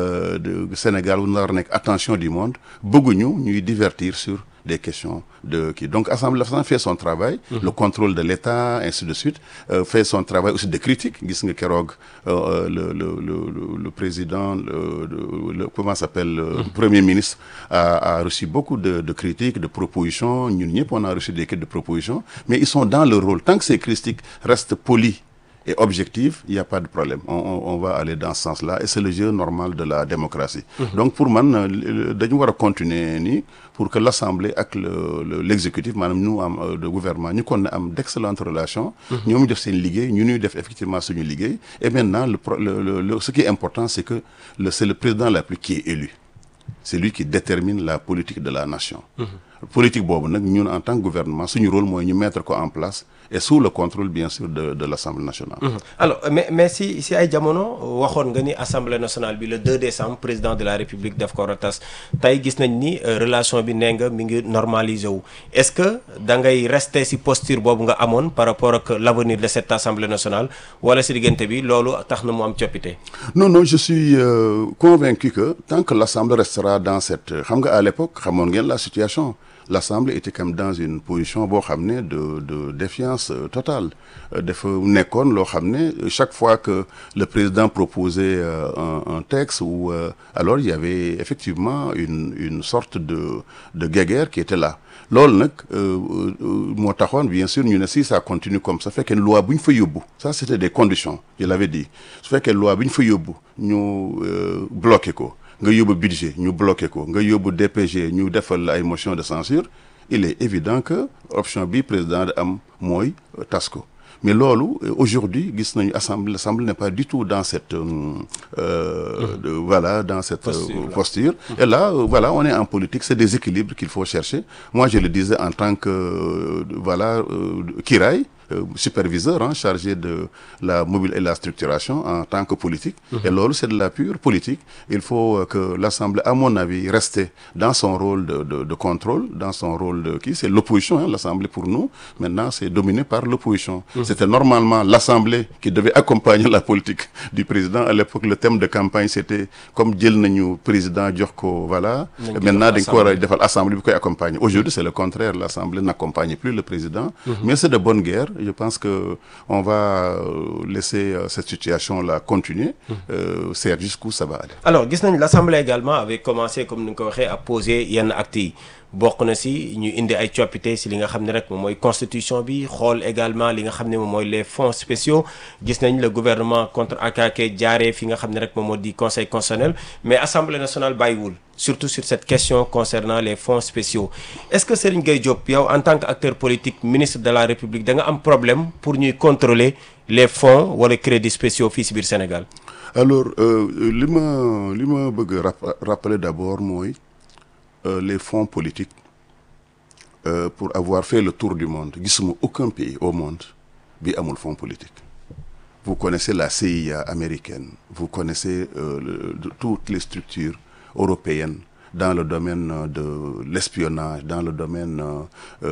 de Sénégal wu nar a nekk attention du monde bëgguñu ñuy divertir sur des questions de kii donc Assemblée nationale fait son travail mmh. le contrôle de l'État ainsi de suite euh, fait son travail aussi de critique gis nga keroog euh, le, le le le président le, le comment s'appelle le mmh. premier ministre a, a reçu beaucoup de de critiques de propositions ñun ñëpp on a reçu des de propositions mais ils sont dans le rôle tant que ces critiques restent polies et objective, il n'y a pas de problème. On, on, on va aller dans ce sens-là et c'est le jeu normal de la démocratie. Donc pour moi, nous devons continuer ni pour que l'Assemblée avec le- le- l'exécutif, madame nous, am, euh, le gouvernement, nous qu'on am d'excellentes relations, nous avons fait une ligue, nous avons effectivement une ligue. Et maintenant, le, pro- le- le- le- ce qui est important, c'est que le- c'est le président la plus qui est élu. C'est lui qui détermine la politique de la nation. politique boobu nag ñun en tant que gouvernement suñu rôle mooy ñu mettre ko en place et sous le contrôle bien sûr de de l'Assemblée nationale. alors mais mais si si ay jamono waxoon nga ni assemblée nationale bi le 2 décembre président de la république daf ko war a tas tey gis nañ ni euh, relation bi nee nga mi ngi normalisé wu est-ce que da ngay rester si posture boobu nga amoon par rapport ak l'avenir de cette assemblée nationale wala si diggante bi loolu tax na mu am coppite. Non, non, je suis euh, convaincu que tant que l'Assemblée restera dans cette... xam nga à l'époque, xamoon ngeen la situation. L'Assemblée était comme dans une position boo xam ne de de défiance euh, totale. Euh, dafa nekkoon loo xam ne chaque fois que le président proposait euh, un, un texte ou euh, alors il y avait effectivement une une sorte de de guéguerre qui était là. loolu nag euh, euh, moo taxoon bien sûr ñu ne si ça continue comme ça fekkee loi bu ñu fa yóbbu ça c'était des conditions je l'avais dit su fekkee loi bu ñu fa yóbbu ñu euh, bloqué ko nga yóbbu budget ñu bloqué ko nga yóbbu DPG ñu defal ay motion de censure il est évident que option bi président de am mooy euh, tas ko mais loolu euh, aujourd'hui gis nañu assemblée l'assemblée n'est pas du tout dans cette euh, euh, de- voilà dans cette euh, Posture, là. posture et là euh, voilà on est en politique c'est des équilibres qu'il faut chercher moi je le disais en tant que euh, voilà euh, Kiraay euh, superviseur hein, chargé de la mobile et la structuration en tant que politique et loolu c'est de la pure politique il faut euh, que l'Assemblée à mon avis reste dans son rôle de, de, de contrôle dans son rôle de qui c'est l'opposition hein, l'Assemblée pour nous maintenant c'est dominé par l'opposition c'était normalement l'Assemblée qui devait accompagner la politique du président à l'époque le thème de campagne c'était comme jël nañu président jox ko voilà Nañ ko maintenant jox dañ ko war a assemblée. defal assemblée bi koy accompagner aujourd'hui c'est le contraire l'assemblée n'accompagne plus le président mais c'est de bonne guerre je pense que on va euh, laisser euh, cette situation là continuer euh, c'est jusqu'où ça va aller alors gis nañ l'assemblée également avait commencé comme ni nga ko waxee à poser yenn actes yi bokk na si ñu indi ay coppite si li nga xam ne rek moom mooy constitution bi xool également li nga xam ne moom mooy les fonds spéciaux gis nañ le gouvernement contre AKK jaaree fi nga xam ne rek moom moo di conseil constitutionnel mais assemblée nationale bàyyiwul surtout sur cette question concernant les fonds spéciaux est-ce que Serigne Gueye Diop yow en tant qu'acteur politique ministre de la République da nga am problème pour ñuy contrôler les fonds wala crédits spéciaux fii si biir Sénégal alors euh, li ma li ma bëgg a rap- rappeler d'abord mooy euh, les fonds politiques euh, pour avoir fait le tour du monde gisuma aucun pays au monde bi amul fonds politique vous connaissez la CIA américaine vous connaissez euh, le- de- toutes les structures européennes dans le domaine euh, de l'espionnage dans le domaine euh,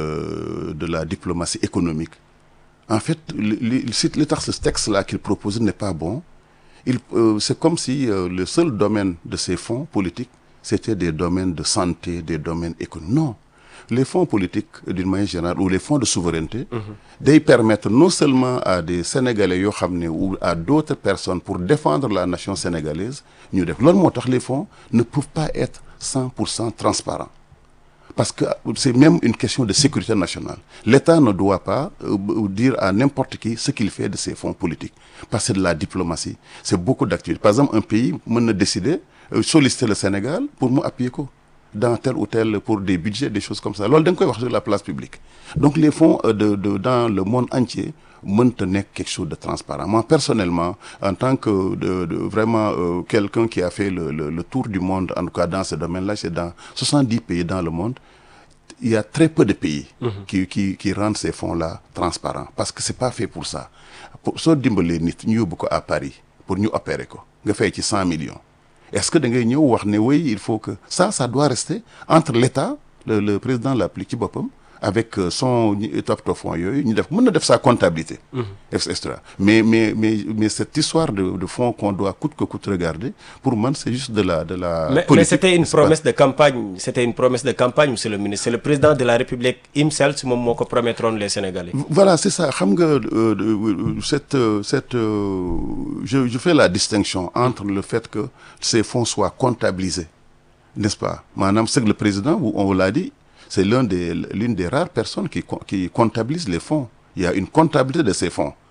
euh, de la diplomatie économique en fait li li si li tax ce texte-là qu'il propose n'est pas bon il euh, c'est comme si euh, le seul domaine de ces fonds politiques c'était des domaines de santé des domaines économiques non les fonds politiques euh, d'une manière générale ou les fonds de souveraineté day permettre non seulement à des Sénégalais yoo xam ne ou à d'autres personnes pour défendre la nation sénégalaise ñu def loolu moo tax les fonds ne peuvent pas être 100% transparents parce que c'est même une question de sécurité nationale. L'État ne doit pas euh, dire à n'importe qui ce qu'il fait de ses fonds politiques. Parce que c'est de la diplomatie. C'est beaucoup d'activités. Par exemple, un pays peut décider, euh, solliciter le Sénégal pour mu appuyer ko dans tel ou tel, pour des budgets, des choses comme ça. loolu da nga koy wax sur la place publique. Donc les fonds euh, de, de, dans le monde entier mënta nekk quelque chose de transparent. Moi, personnellement, en tant que de, de vraiment euh, quelqu'un qui a fait le, le, le tour du monde, en tout cas dans ce domaine-là, c'est dans 70 pays dans le monde, il y a très peu de pays qui, qui, qui rendent ces fonds-là transparents parce que c'est pas fait pour ça. Pour, soo dimbalee nit ñu yóbbu ko à Paris pour ñu opérer ko nga fay ci 100 millions est-ce que da ngay ñëw wax ne oui il faut que ça ça doit rester entre l'État le, le président de la République ci boppam avec euh, son toppatoo fonds yooyu ñu def mën na def sa comptabilité et cetera mais mais mais mais cette histoire de de fonds qu'on doit coûte que coûte regarder pour man c'est juste de la de la mais, mais politique c'était une n'est-ce pas? promesse de campagne c'était une promesse de campagne monsieur le ministre c'est le président de la République himself moom moo ko promettroon les Sénégalais Voilà, c'est ça. Xam nga euh, euh, cette euh, cette euh, je je fais la distinction entre le fait que ces fonds soient comptabilisés, n'est-ce pas? Maanaam c'est que le président, on vous l'a dit, c'est l'un des l'une des rares personnes qui co- qui comptabilise les fonds. Il y a une comptabilité de ces fonds.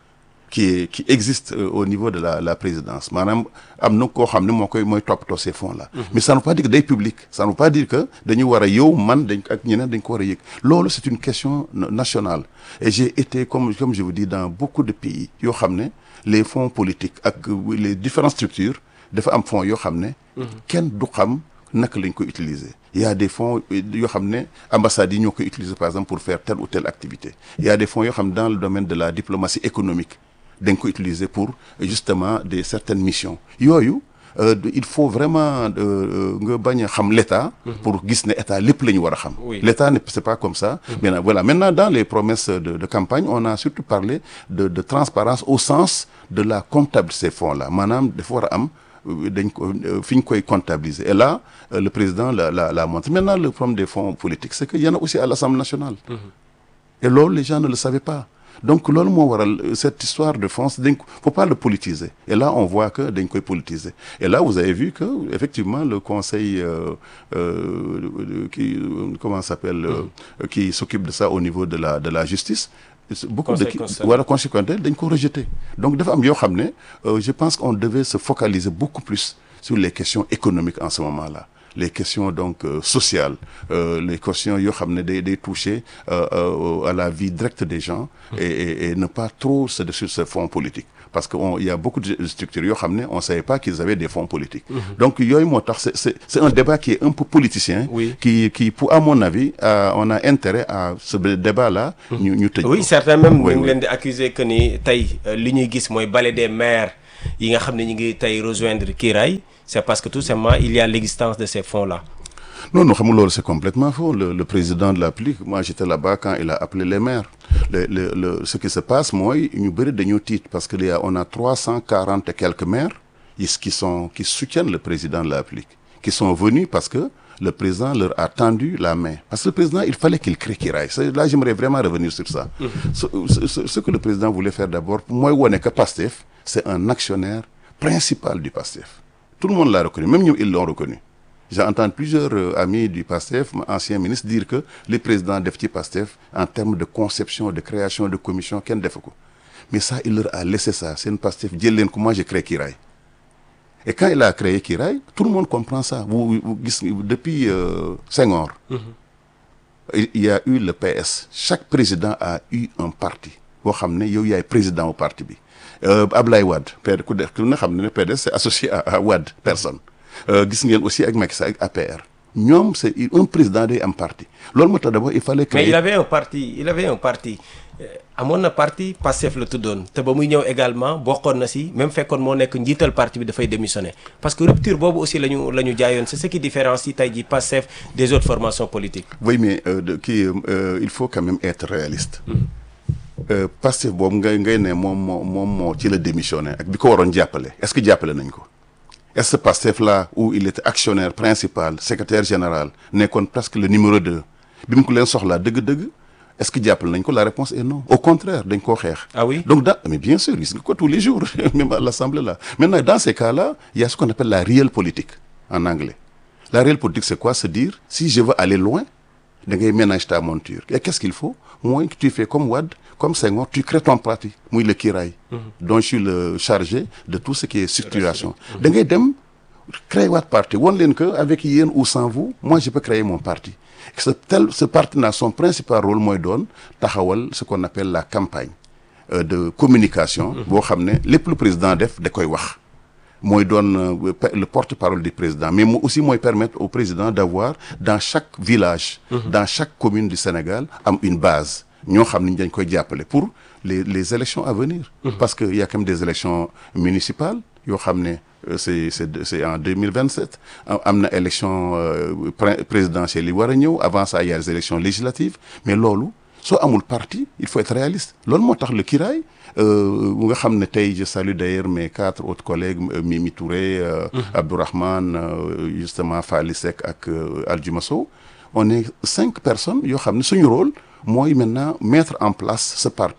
qui est qui existe euh, au niveau de la la présidence maanaam am na koo xam ne moo koy mooy toppatoo ces fonds là. mais ça ne veut pas dire que day public ça ne veut pas dire que dañu war a yow man dañ ak ñeneen dañ ko war a yëg loolu c'est une question na- nationale et j'ai été comme comme je vous dis dans beaucoup de pays yoo xam ne les fonds politiques ak euh, les différentes structures dafa am fonds yoo xam ne. kenn du xam naka lañ ko utiliser. il y a des fonds euh, yoo xam ne ambassades yi ñoo koy utiliser par exemple pour faire telle ou telle activité il y a des fonds yoo xam ne dans le domaine de la diplomatie économique dañ ko utiliser pour euh, justement des certaines missions yooyu euh, il faut vraiment euh, nga bañ a xam l'État pour gis ne État lépp la ñu war a xam Oui. l'État ne c'est pas comme ça maintenant voilà maintenant dans les promesses de, de campagne on a surtout parlé de, de transparence au sens de la comptable de ces fonds là maanaam dafa war a am euh, dañ ko euh, fi ñu koy comptabiliser et là euh, le président la la la montre maintenant le problème des fonds politiques c'est que y en a aussi à l'Assemblée nationale et loolu les gens ne le savaient pas donc loolu moo waral euh, cette histoire de fonds dañ ko faut pas le politiser et là on voit que dañ koy politiser et là vous avez vu que effectivement le conseil euh, euh, qui euh, comment ça s'appelle euh, qui s'occupe de ça au niveau de la de la justice beaucoup Conseil de ki constitutionnel. wala conséquentel dañ ko rejeté donc dafa am yoo xam ne euh, je pense qu'on devait se focaliser beaucoup plus sur les questions économiques en ce moment-là les questions donc euh, sociales euh, les questions yoo xam ne day day toucher euh, euh, à la vie directe des gens et, et, et ne pas trop se sur ce fonds politique parce que on, il y a beaucoup de structures yoo xam ne on savait pas qu'ils avaient des fonds politiques donc yooyu moo tax c'est c'est c'est un débat qui est un peu politicien Oui. qui qui pour à mon avis euh, on a intérêt à ce débat-là ñu ñu tëj oui ko. certains même Oui, ñu ngi oui. leen di accuser que ni tey euh, li ñuy gis mooy balai des maires yi nga xam ne ñu ngi tey rejoindre Kiraay c'est parce que tout simplement il y a l'existence de ces fonds là Non, non, xam nga loolu c'est complètement faux. Le, le président de l'APLIC, moi j'étais là-bas quand il a appelé les maires. Le, le, le, ce qui se passe, moi, ñu bëri dañoo tiit parce que il y a, on a 340 et quelques maires is- qui sont qui soutiennent le président de l'APLIC, qui sont venus parce que le président leur a tendu la main. Parce que le président, il fallait qu'il crée Kiraay. C'est- Là, j'aimerais vraiment revenir sur ça. Ce, ce- ce- ce que le président voulait faire d'abord, pour moi, on est que PASTEF, c'est un actionnaire principal du PASTEF. Tout le monde l'a reconnu, même nous, ils l'ont reconnu. J'ai entendu plusieurs euh, amis du PASTEF, anciens ministres, dire que les présidents d'FT PASTEF, en termes de conception, de création de commission, qu'un défaut. Mais ça, il leur a laissé ça. C'est une PASTEF. Djelen, comment j'ai créé Kiraï. Et quand il a créé Kiraï, tout le monde comprend ça. Vous, vous- vous- depuis euh, Senghor, il il y a eu le PS. Chaque président a eu un parti. boo xam ne yow yaay président au parti bi euh, Ablaye Wade PD ku def ku ne xam ne ne PDS c'est associé à, à Wade personne Euh, gis ngeen aussi ak Macky Sall ak APR ñoom c'est un président day am parti loolu moo tax d'abord il fallait mais créer il avait un parti il avait un parti euh, amoon na parti Pastef la tuddoon te ba muy ñëw également bokkoon na si même fekkoon moo nekk njiital parti bi dafay démissionner parce que rupture boobu aussi la ñu la ñu jaayoon c'est ce qui différencie tey jii Pastef des autres formations politiques oui mais euh, de, kii euh, il faut quand même être réaliste euh, Pastef boobu ngay ngay ne moom moo moom moo ci la démissionné ak bi ko waroon jàppale est-ce que jàppale nañ ko est-ce que Pastef là où il était actionnaire principal secrétaire général nekkoon presque le numéro deux bi mu ko leen soxlaa dëgg-dëgg est-ce que jàppale nañ ko la réponse est non au contraire dañ koo xeex Ah oui? donc dans mais bien sûr gis nga ko tous les jours même à l'Assemblée là maintenant dans ces cas-là il y a ce qu'on appelle la réelle politique en anglais la réelle politique c'est quoi se dire si je veux aller loin da ngay ménager ta monture et qu'est-ce qu'il faut mooy que tu fais comme Wade comme Senghor tu crées ton parti muy le Kiraay dont je suis le chargé de tout ce qui est structuration da ngay dem créer waat parti won leen que avec yéen ou sans vous moi je peux créer mon parti ce tel ce parti là son principal rôle mooy doon taxawal ce qu'on appelle la campagne euh, de communication boo xam ne lépp lu président def da koy wax mooy doon euh, pe- le porte-parole du président mais mo aussi mooy permettre au président d'avoir dans chaque village dans chaque commune du Sénégal am une base ñoo xam ne dañ koy jàppale pour les les élections à venir parce que il y a quand même des élections municipales yoo xam ne euh, c'est c'est c'est en 2027 am am na élection euh, pré- présidentielle yi war a ñëw avant ça il y a les élections législatives mais loolu soo amul parti il faut être réaliste loolu moo tax le Kiraay euh, nga xam ne tey je salue d'ailleurs mes quatre autres collègues euh, Mimi Touré euh, Abdourahmane euh, justement Fally Seck ak euh, Aldiouma Sow on est cinq personnes yoo xam ne suñu rôle mooy maintenant mettre en place ce parti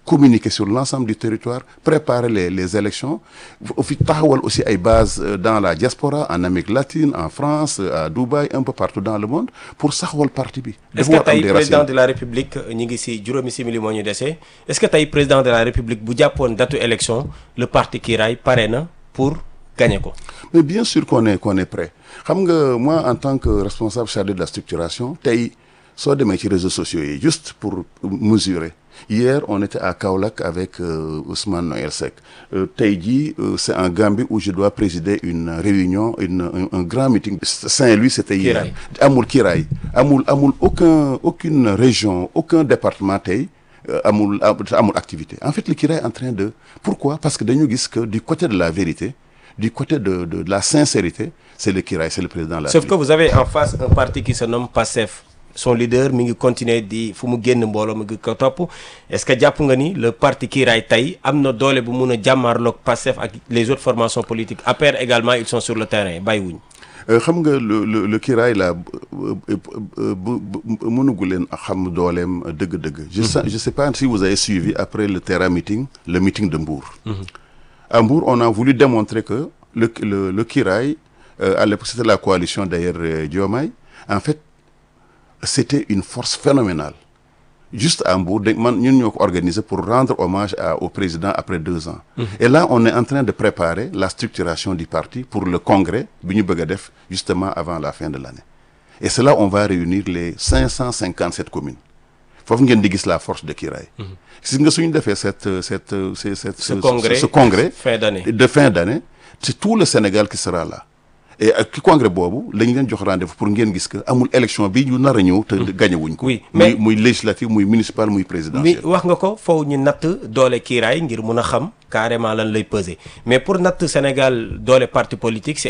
communiquer sur l'ensemble du territoire préparer les les élections fi taxawal aussi ay bases dans la diaspora en Amérique latine en France à Dubaï un peu partout dans le monde pour saxawal parti bi. est-ce que tey président de la république ñi ngi ci juróomi simili moo ñu dese est-ce que tey président de la république bu jàppoon datu élection le parti Kiraay pare na pour gagner ko. mais bien sûr qu'on est qu'on est prêt xam nga moi en tant que responsable chargé de la structuration tey soo demee ci réseaux sociaux yi juste pour mesurer. Hier, on était à Kaolack avec euh, Ousmane Noël Seck. Euh, tey jii euh, c'est en Gambie où je dois présider une réunion une un, un grand meeting. Saint-Louis c'était hier. amul Kiraay amul amul aucun aucune région aucun département tey amul amul activité en fait le Kiraay est en train de pourquoi parce que dañu gis que du côté de la vérité du côté de de, de la sincérité c'est le Kiraay c'est le président de la Sauf que vous avez en face un parti qui se nomme PASTEF. son leader mi ngi continuer di fu mu génn mbooloo mi ngi ko topp est-ce que jàpp nga ni le parti Kiraay tey am na doole bu mun a jàmmaarloog Pastef ak les autres formations politiques APR également ils sont sur le terrain bàyyiwuñ xam nga le le le Kiraay la bu mënugu leen xam dooleem dëgg-dëgg. je sais je sais pas si vous avez suivi après le Terra meeting le meeting de Mbour. à Mbour on a voulu démontrer que le le le Kiraay à l'époque c'était la coalition d'ailleurs Diomaye en fait. c'était une force phénoménale juste à Mbour dañ man ñun ñoo ko organisé pour rendre hommage à au président après deux ans mmh. et là on est en train de préparer la structuration du parti pour le congrès bi ñu bëgg a def justement avant la fin de l'année et c'est là on va réunir les cinq cent cinquante sept communes foofu ngeen di gis la force de Kiraay gis nga suñu defee cette cette cette ce congrès ce congrès fin d'année de fin d'année c'est tout le Sénégal qui sera là et ak congrès boobu lañ leen jox rendez-vous pour ngeen gis que amul élection bi ñu nar a ñëw te gagné wuñ ko. oui mais muy muy législative muy municipal muy présidentiel. mi wax nga ko foofu ñu natt doole Kiraay ngir mun a xam carrément lan lay peser mais pour natt Sénégal doole parti politique c'est